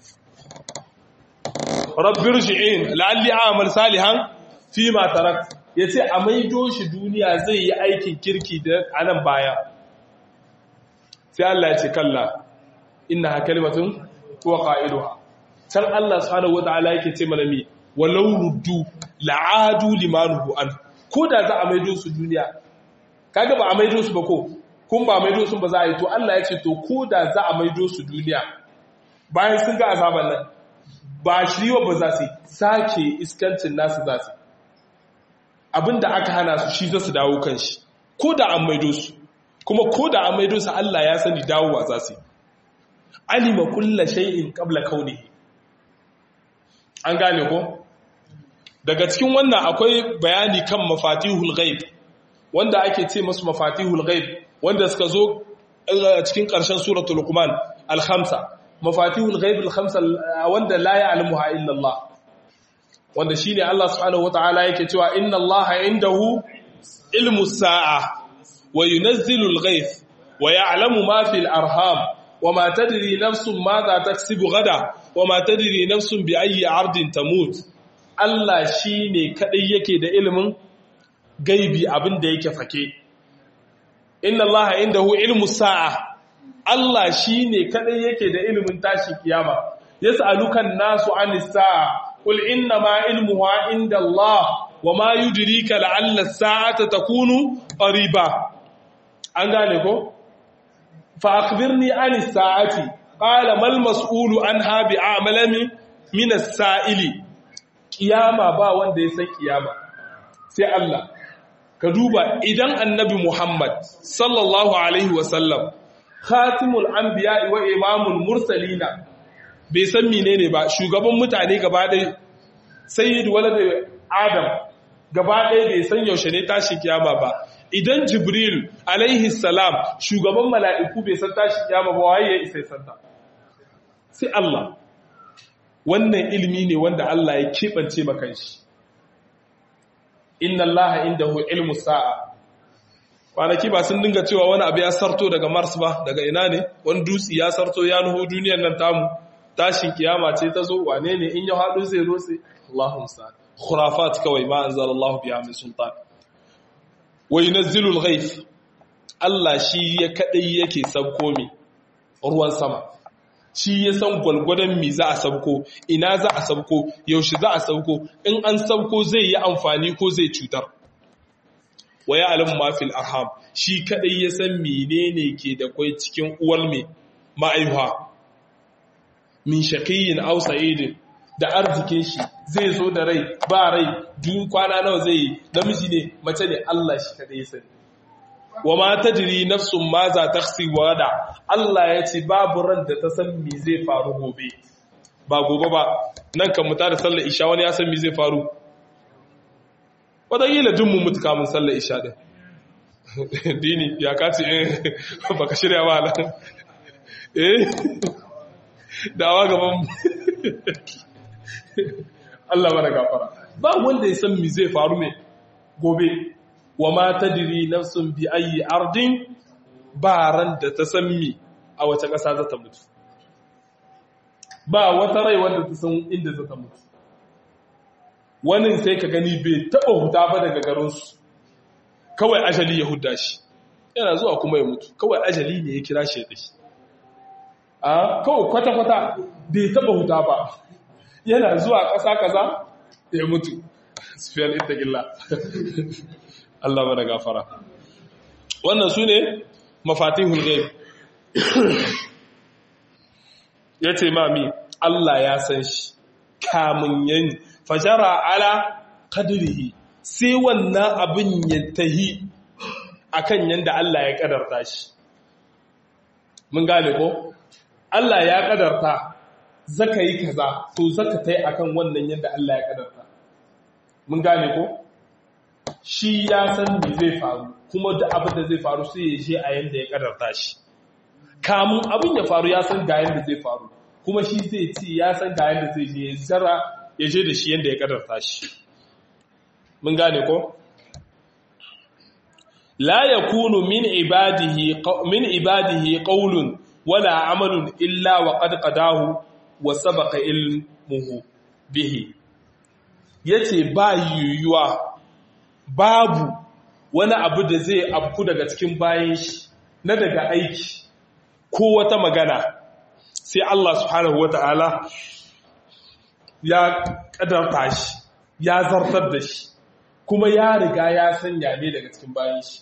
rabbir shi'in la'alli amal salihan fi ma tarak yace a maido shi duniya zai yi aikin kirki da anan baya sai Allah ya ce kalla innaha kalimatun huwa qailuha san Allah subhanahu wataala yake ce mana mi walau ruddu la'adu limanuhu an ko da za a maido su duniya kaga ba a maido su ba ko kun ba maido su ba za a yi to Allah ya ce to ko da za a maido su duniya bayan sun ga azaban nan ba shiriwa ba za su sake iskancin nasu za su abinda aka hana su shi za su dawo kan shi ko da an maido su kuma ko da an maido su Allah ya sani dawowa za su alima kulla shay'in qabla kaunihi an gane ko daga cikin wannan akwai bayani kan mafatihul ghaib wanda ake ce masu mafatihul ghaib wanda suka zo a cikin ƙarshen suratul luqman al-khamsa mafatihul ghaib al-khamsa wanda la ya'lamuha illa Allah wanda shine Allah subhanahu wataala yake cewa inna Allah indahu ilmu sa'a wa yunazzilu al-ghayth wa ya'lamu ma fil arham wa ma tadri nafsun madha taksibu gada wa ma tadri nafsun bi ayyi ardin tamut Allah shine kadai yake da ilimin gaibi abin da yake fake inna Allah indahu ilmu sa'a Allah shine kadai yake da ilimin tashi kiyama yas'alukan nasu anis sa'a qul inna ma ilmuha inda Allah wama yudrika la'alla as-sa'ata takunu qariba an gane ko fa akhbirni anis sa'ati qala mal mas'ulu anha bi'amalami min as-sa'ili kiyama ba wanda ya san kiyama sai Allah ka duba idan annabi Muhammad sallallahu alaihi wasallam khatimul anbiya wa imamul mursalina bai san menene ba shugaban mutane gaba ɗaya sayyid walad adam gaba ɗaya bai san yaushe ne tashi kiyama ba idan jibril alaihi salam shugaban mala'iku bai san tashi kiyama ba waye ya isa santa sai Allah wannan ilimi ne wanda Allah ya keɓance maka shi inna Allah indahu ilmu sa'a kwanaki ba sun dinga cewa wani abu ya sarto daga Mars ba daga ina ne wani dutse ya sarto ya nuhu duniyar nan tamu tashin kiyama ce ta zo wane ne in ya haɗu zai rotse Allahu musta'an khurafat kawai ma anzalallahu biha min sultan wa yunzilu al-ghayth Allah shi ya kadai yake sabko mi ruwan sama shi ya san gwalgwadon mi za a sabko ina za a sabko yaushe za a sabko in an sabko zai yi amfani ko zai cutar wa ya alamu mafil arham shi kadai ya san menene ke da kwai cikin uwar mai ma'aihuwa min shaqiyin aw sa'idin da arzikin shi zai zo da rai ba rai duk kwana nawa zai yi namiji ne mace ne Allah shi kadai ya sani wa ma tajri nafsun ma za taksi wada Allah ya ce babu ran da ta san me zai faru gobe ba gobe ba nan kan muta da sallar isha wani ya san me zai faru wataƙila jin mu mutu kamun sallar isha din dini ya kaci eh baka shirya ba nan eh dawa gaban Allah mana gafara ba wanda ya san me zai faru me gobe wa ma tadri nafsun bi ayi ardin ba ran da ta san mi a wace ƙasa za ta mutu ba wata rai wanda ta san inda za ta mutu wani sai ka gani bai taɓa huta ba daga garinsu kawai ajali ya huda shi yana zuwa kuma ya mutu kawai ajali ne ya kira shi ya dashi a kawai kwata-kwata bai taɓa huta ba yana zuwa ƙasa kaza ya mutu sufiyar ita gilla Allah mana gafara wannan su ne mafatihul ghaib ya ce mami Allah ya san shi kamun yin fajara ala kadirihi sai wannan abin ya tahi akan yanda Allah ya kadarta shi mun gane ko Allah ya kadarta zaka yi kaza to zaka tai akan wannan yanda Allah ya kadarta mun gane ko shi ya san me zai faru kuma duk abin da zai faru sai ya je a yanda ya kadarta shi kamun abin ya faru ya san ga yanda zai faru kuma shi zai ci ya san ga yanda zai je ya zara ya je da shi yanda ya kadarta shi mun gane ko la yakunu min ibadihi min ibadihi qawlun wala amalun illa wa qad qadahu wa sabaqa ilmuhu bihi yace ba yuyuwa babu wani abu da zai abku daga cikin bayan shi na daga aiki ko wata magana sai Allah subhanahu wata'ala ya kadarta shi ya zartar da shi kuma ya riga ya sanya ne daga cikin bayan shi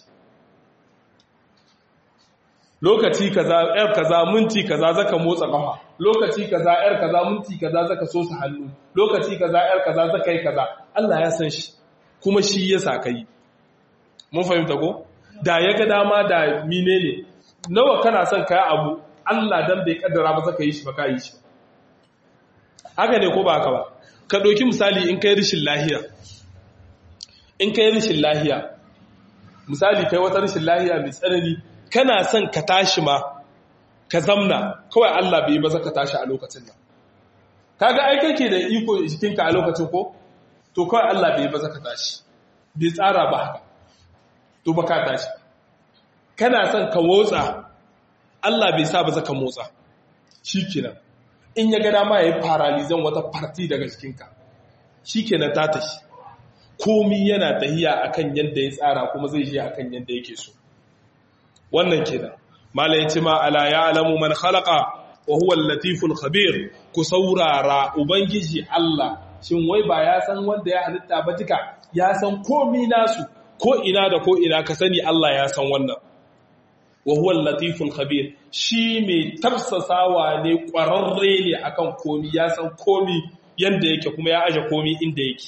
lokaci kaza yar kaza minti kaza zaka motsa kafa lokaci kaza yar kaza minti kaza zaka so su hannu lokaci kaza yar kaza zaka yi kaza Allah ya san shi kuma shi ya sa kai mun fahimta ko da ya ga dama da mine ne nawa kana son kai abu Allah dan bai kaddara ba zaka yi shi ba ka yi shi haka ne ko ba haka ba ka ɗauki misali in kai rishin lahiya in kai rishin lahiya misali kai wata rashin lahiya mai tsanani kana son ka tashi ma ka zamna kawai Allah bai maza ka tashi a lokacin nan kaga ai kake da iko jikinka a lokacin ko to kawai Allah bai maza ka tashi bai tsara ba haka to ba ka tashi kana son ka motsa Allah bai sa ba za ka motsa shikenan in ya ga dama yayi paralizan wata party daga jikinka shikenan ta tashi komi yana tahiya akan yadda ya tsara kuma zai je akan yadda yake so wannan kenan mala yace ma ala ya'lamu man khalaqa wa huwa al-latiful khabir ku saurara ubangiji Allah shin wai ba ya san wanda ya halitta ba duka ya san komi nasu ko ina da ko ina ka sani Allah ya san wannan wa huwa al-latiful khabir shi mai tafsasawa ne kwararre ne akan komi ya san komi yanda yake kuma ya aje komi inda yake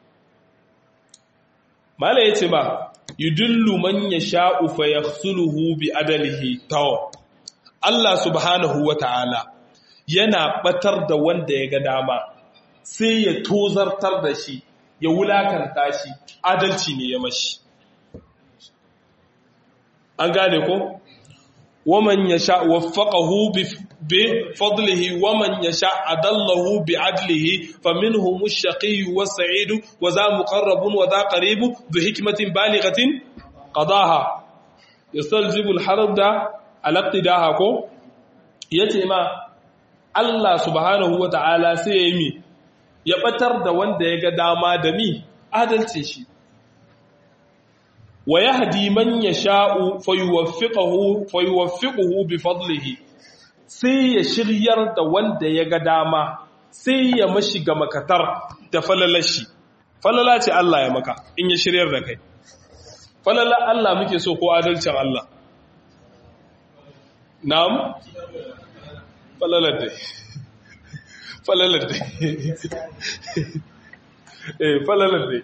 mala yace ba yudullu man yasha'u fa yakhsuluhu bi adalihi taw Allah subhanahu wata'ala yana batar da wanda ya ga dama sai ya tozartar da shi ya wulakanta shi adalci ne ya mashi an gane ko waman yasha waffaqahu bi fadlihi waman yasha adallahu bi adlihi faminhum ash-shaqiyyu was-sa'id wa za muqarrabun wa za qarib bi hikmatin balighatin qadaha yastalzibu al-harb da al-iqtidaha ko yace ma Allah subhanahu wa ta'ala sai ya yi mi ya batar da wanda ya ga dama da mi adalce shi wa yahdi man yasha'u fayuwaffiquhu fayuwaffiquhu bi fadlihi sai ya shiryar da wanda ya ga dama sai ya mashi ga makatar da falalashi falala ce Allah ya maka in ya shiryar da kai falala Allah muke so ko adalcin Allah na'am falalar dai falalar dai eh falalar dai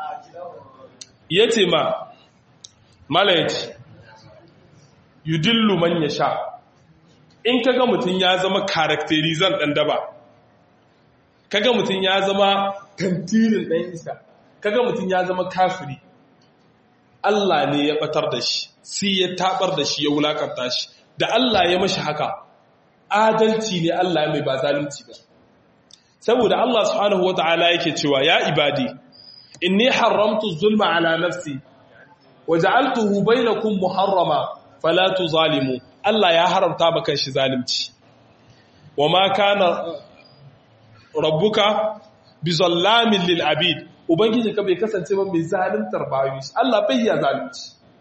yace ma malayaci yudillu man yasha in kaga mutun ya zama characterizan dan daba kaga mutun ya zama tantirin dan isa kaga mutun ya zama kafiri Allah ne ya batar da shi sai ya tabar da shi ya wulakanta shi da Allah ya mashi haka adalci ne Allah mai ba zalunci ba saboda Allah subhanahu wataala yake cewa ya ibadi inni haramtu zulma ala nafsi waja'altuhu bainakum muharrama fala tuzalimu Allah ya haramta maka shi zalunci wama kana rabbuka bizallamin lil abid ubangiji ka bai kasance ba mai zaluntar bayu Allah bai ya zalunci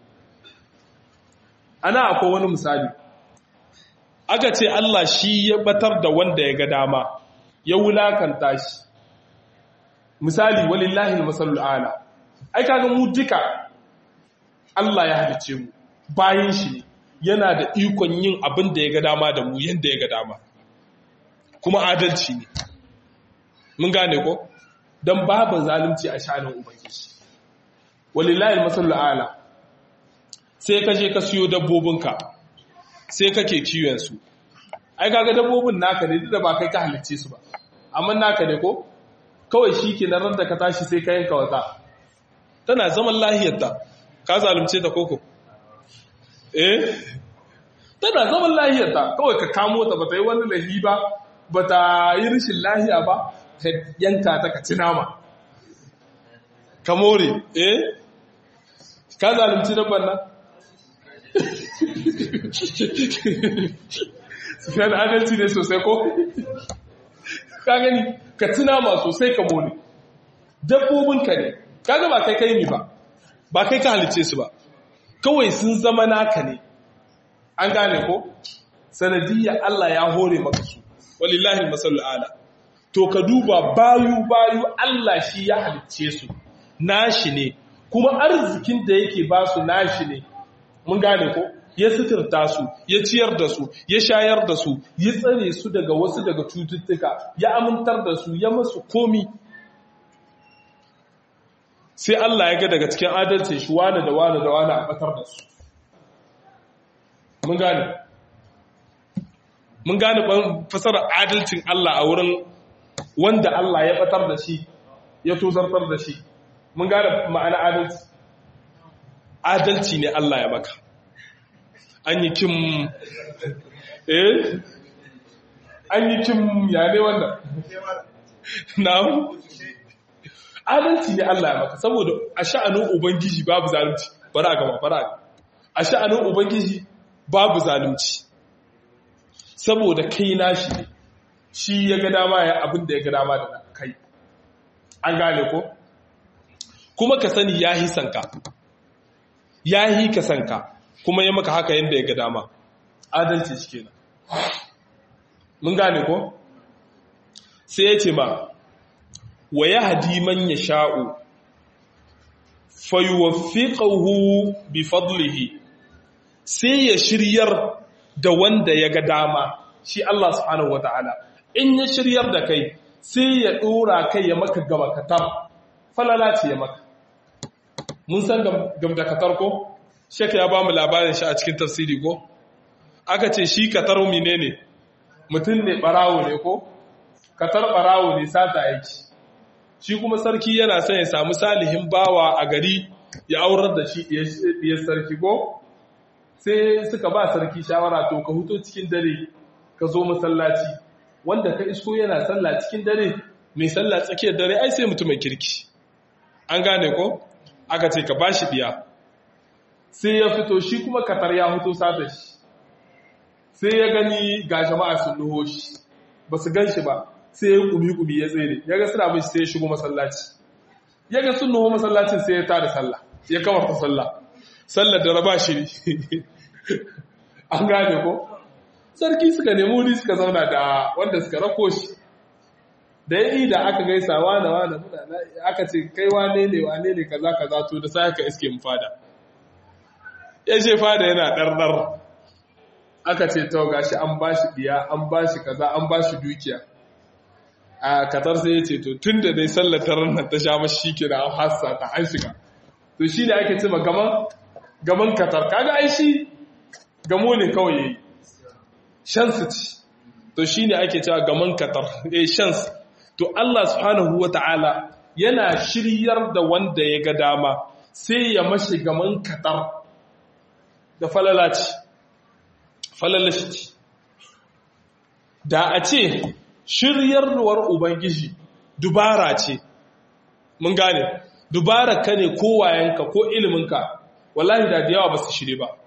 ana akwai wani misali aka ce Allah shi ya batar da wanda ya ga dama ya wulakanta shi misali walillahi almasalul ala ai kaga mu duka Allah ya halice mu bayan shi ne yana da ikon yin abin da ya ga dama da mu yanda ya ga dama kuma adalci ne mun gane ko dan babu zalunci a shanin ubangiji walillahi almasalul ala sai ka je ka siyo dabbobinka sai kake kiwon su ai kaga dabbobin naka ne da ba kai ka halicce su ba amma naka ne ko kawai shi ke nan da ka tashi sai ka yanka wata tana zaman lahiyarta ka zalunce ta koko eh tana zaman lahiyarta kawai ka kamo ta bata yi wani lahi ba bata yi rashin lahiya ba ka yanka ta ka ci nama ka more eh ka zalunci dabban nan Sufiyan adalci ne sosai ko? Ka gani, ka tuna ma sosai ka mone. Dabbobinka ne, ka ga ba kai kai mi ba, ba kai ka halice su ba, kawai sun zama naka ne. An gane ko? Sanadiyya Allah ya hore maka su, walillahi masallu ala. To ka duba bayu bayu Allah shi ya halice su, nashi ne, kuma arzikin da yake ba su nashi ne, mun gane ko? ya suturta su ya ciyar da su ya shayar da su ya tsare su daga wasu daga cututtuka ya amintar da su ya masu komi sai Allah ya ga daga cikin adalcin shi wane da wane da wane a batar da su mun gane mun gane fasarar adalcin Allah a wurin wanda Allah ya batar da shi ya tozartar da shi mun gane ma'ana adalci adalci ne Allah ya maka an yi kim eh an yi kim ya ne wannan na'am adalci ne Allah ya maka saboda a sha'anin ubangiji babu zalunci bara gaba bara a sha'anin ubangiji babu zalunci saboda kai nashi ne shi ya ga dama ya abin da ya ga dama da kai an gane ko kuma ka sani ya hi sanka ya hi ka sanka kuma ya maka haka yadda ya ga dama adalci shi kenan mun gane ko sai ya ce ma wa ya hadi man ya sha'u fayuwafiƙahu bi fadlihi sai ya shiryar da wanda ya ga dama shi Allah subhanahu wa ta'ala in ya shiryar da kai sai ya ɗora kai ya maka gama katar falala ce ya maka mun san gamdakatar ko sheka ya ba mu labarin shi a cikin tafsiri ko aka ce shi katar mine ne mutum ne barawo ne ko katar barawo ne sata aiki shi kuma sarki yana son ya samu salihin bawa a gari ya aurar da shi ɗiyar sarki ko sai suka ba sarki shawara to ka huto cikin dare ka zo masallaci wanda ka isko yana sallah cikin dare mai sallah tsakiyar dare ai sai mutumin kirki an gane ko aka ce ka ba shi ɗiya sai ya fito shi kuma katar ya fito sata shi sai ya gani ga jama'a sun nuho shi ba su gan shi ba sai ya kumi-kumi ya tsere ya ga suna sai ya shigo masallaci ya ga sun nuho masallacin sai ya tada sallah ya kama ta sallah sallar da raba shi an gane ko sarki suka nemi wuri suka zauna da wanda suka rako shi da ya yi da aka gaisa wane wane muna aka ce kai wane ne wane ne kaza kaza to da sai aka iske mu fada ya ce fada yana ɗarɗar aka ce to gashi an ba shi biya an ba shi kaza an ba shi dukiya a katar sai ya ce to tun da dai sallatar nan ta sha mashi shi kira an hassa ta an shiga to shi ne ake ce ma gaman gaman katar kaga ai shi gamo ne kawai yayi shansu ci to shi ne ake cewa gaman katar eh shans to Allah subhanahu wata'ala yana shiryar da wanda ya ga dama sai ya mashi gaman katar da falalaci falalaci da a ce shiryarwar ubangiji dubara ce mun gane dubara ka ne ko wayanka ko iliminka wallahi da da yawa ba su shirye ba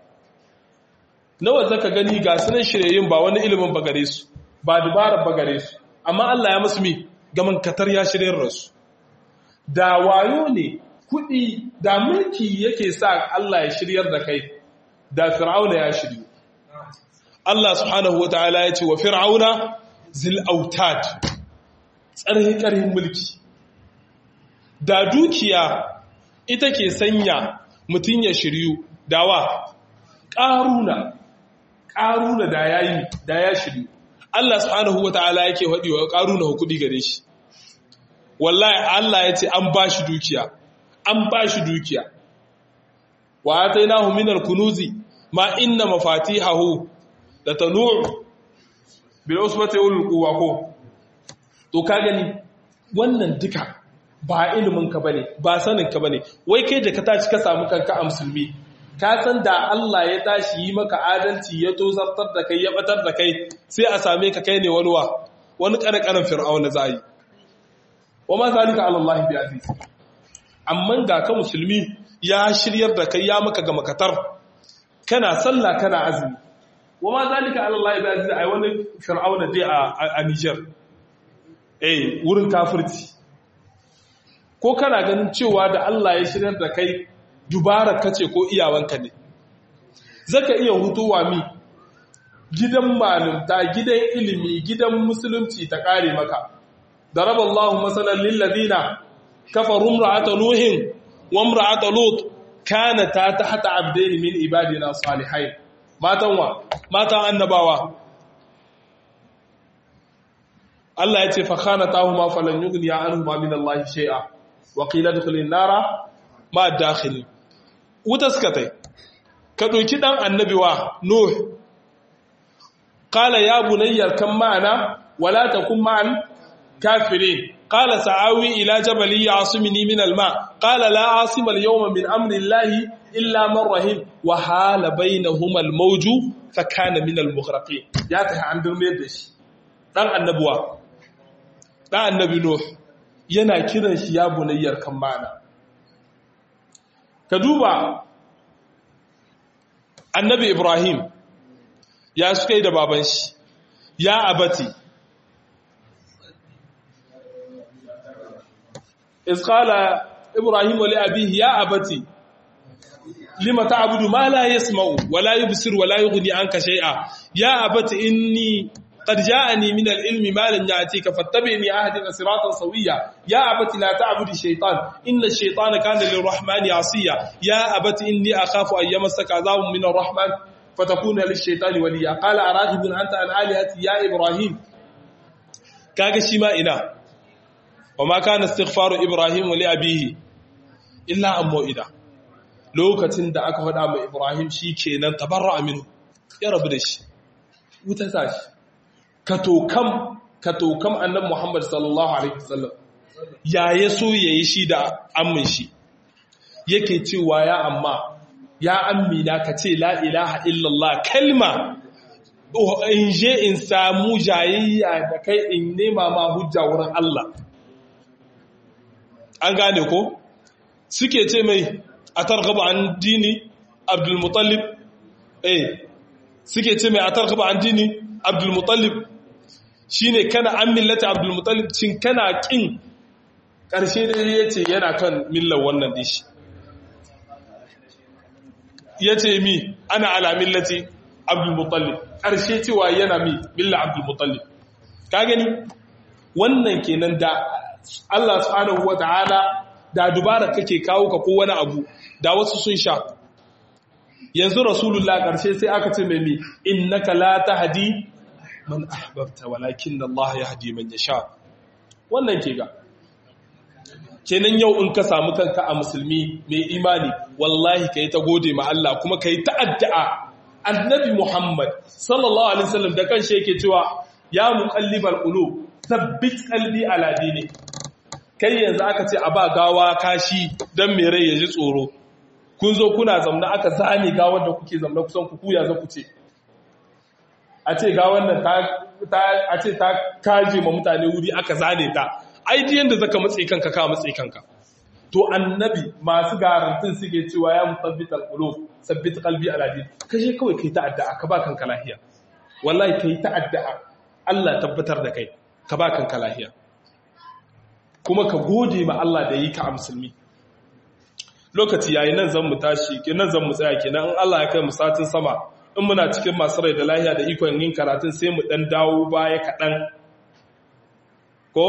nawa zaka gani ga sunan shiryayin ba wani ilimin ba gare su ba dubarar ba gare su amma Allah ya musu mi gaman katar ya shiryar rasu da wayo ne kudi da mulki yake sa Allah ya shiryar da kai da fir'auna ya shiryu Allah subhanahu wataala ya ce wa fir'auna zil autad tsarhin karhin mulki da dukiya ita ke sanya mutum ya shiryu dawa ƙaruna ƙaruna da ya yi da ya shiryu Allah subhanahu wa ta'ala yake haɗi wa ƙaruna hukudi gare shi wallahi Allah ya ce an ba shi dukiya an ba shi dukiya wa atainahu minal kunuzi ma inna mafatihahu da tanu' bil usbati ulul quwwa ko to ka gani wannan duka ba ilimin ka bane ba sanin ka bane wai kai da ka tashi ka samu kanka a musulmi ka san da Allah ya tashi yi maka adalci ya tozartar da kai ya batar da kai sai a same ka kai ne wani wa wani karkarin fir'auna za yi wa ma zalika ala Allah bi aziz amma ga ka musulmi ya shiryar da kai ya maka ga makatar kana sallah kana azumi wa ma zalika ala Allah bi aziz ai wani fir'auna dai a Niger eh wurin kafirci ko kana ganin cewa da Allah ya shiryar da kai dubara kace ko iyawanka ne zaka iya hutuwa mi gidan malumta gidan ilimi gidan musulunci ta kare maka daraba Allahu masalan lil ladina kafaru imra'ata nuhin wa imra'ata lut kanata tahta abdayn min ibadina salihain matan wa matan annabawa Allah ya ce fa khanatahuma falan yughniya anhuma min Allah shay'a wa qila dkhulin nara ma dakhilin wuta suka tai ka ɗauki ɗan annabi wa nuh ƙala ya bunayyar kan ma'ana wala ta kun ma'an kafirin qala sa'awi ila jabali ya'simuni min al-ma qala la asima al-yawma min amri llahi illa man rahim wa hala bainahuma al-mawju fa kana min al-mughraqin ya ta an durme da shi dan annabuwa dan annabi nuh yana kiran shi ya bunayyar kan mana ka duba annabi ibrahim ya suka yi da baban shi ya abati isqala ibrahim li abihi ya abati lima ta'budu ma la yasma'u wa la yubsir wa la yughni anka shay'a ya abati inni قد جاءني من العلم ما لم يأتيك فاتبعني أهدك صراطا سويا يا أبت لا تعبد الشيطان إن الشيطان كان للرحمن عصيا يا أبت إني أخاف أن يمسك عذاب من الرحمن فتكون للشيطان وليا قال أراغب أنت عن آلهتي يا إبراهيم كاغا شيما إنا وما كان استغفار إبراهيم لأبيه إلا أن موئدا lokacin da aka faɗa mai Ibrahim shi kenan tabarra aminu ya rabu da shi wuta sashi katokam katokam annabi Muhammad sallallahu alaihi wasallam ya yaso yayi shi da ammin shi yake cewa ya amma ya ammina ka ce la ilaha illallah kalma in je in samu jayayya da kai in nema ma hujja wurin Allah an gane ko suke ce mai a targaba an dini abdul mutallib eh suke ce mai a targaba an dini abdul mutallib shi ne kana an millata abdulmutalib cin kana ƙin ƙarshe da ya ce yana kan millar wannan dishi ya ce mi ana ala millati abdulmutalib ƙarshe cewa yana mi millar abdulmutalib ka gani wannan kenan da Allah subhanahu wa ta'ala da dubara kake kawo ka ko wani abu da wasu sun sha yanzu rasulullah ƙarshe sai aka ce mai mi innaka la tahdi man ahbabta walakin Allah ya hadi man yasha wannan ke ga kenan yau in ka samu kanka a musulmi mai imani wallahi kai ta gode ma Allah kuma kai ta addu'a annabi Muhammad sallallahu alaihi wasallam da kanshi yake cewa ya muqallibal qulub thabbit qalbi ala dini kai yanzu aka ce a ba gawa kashi dan mai rai ya ji tsoro kun zo kuna zamna aka zane gawar da kuke zamna kusan ku kuya za ku ce a ce ga wannan a ce ta kaje ma mutane wuri aka zane ta ai di yanda zaka matse kanka ka matse kanka to annabi masu garantin suke cewa ya musabbit alqulub sabbit qalbi ala din kashe kawai kai ta addu'a ka ba kanka lafiya wallahi kai ta addu'a Allah tabbatar da kai ka ba kanka lafiya kuma ka gode ma Allah da yi ka a musulmi lokaci yayi nan zan mu tashi kenan zan mu tsaya kenan in Allah ya kai mu satin sama in muna cikin masu rai da lahiya da ikon yin karatun sai mu dan dawo baya kaɗan ko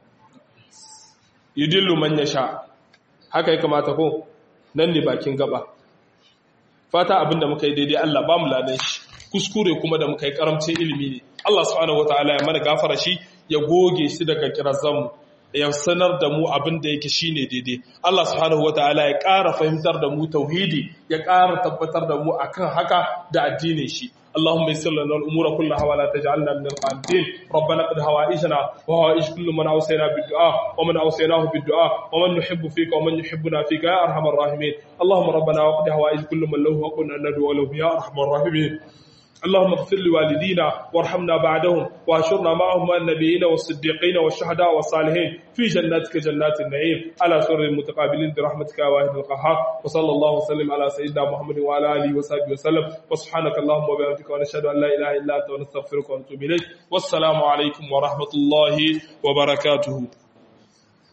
yudillu man sha. haka ya kamata ko nan ne bakin gaba fata abinda muka yi daidai Allah ba mu ladan shi kuskure kuma da muka yi karamcin ilimi ne Allah subhanahu wataala ya mana gafara shi ya goge shi daga kirazanmu ya sanar da mu abin da yake shine daidai Allah subhanahu wataala ya ƙara fahimtar da mu tauhidi ya ƙara tabbatar da mu akan haka da addinin shi اللهم يسر لنا الامور كلها ولا تجعلنا من القانتين ربنا قد هوائجنا وهوائج كل من اوصينا بالدعاء ومن اوصيناه بالدعاء ومن نحب فيك ومن يحبنا فيك يا ارحم الراحمين اللهم ربنا وقد هوائج كل من له حق ان ندعو له يا ارحم الراحمين اللهم اغفر لوالدينا وارحمنا بعدهم واشرنا معهم النبيين والصديقين والشهداء والصالحين في جناتك جنات النعيم على سر المتقابلين برحمتك يا واحد القهار وصلى الله وسلم على سيدنا محمد وعلى اله وصحبه وسلم وسبحانك اللهم وبحمدك ونشهد ان لا اله الا انت ونستغفرك ونتوب اليك والسلام عليكم ورحمه الله وبركاته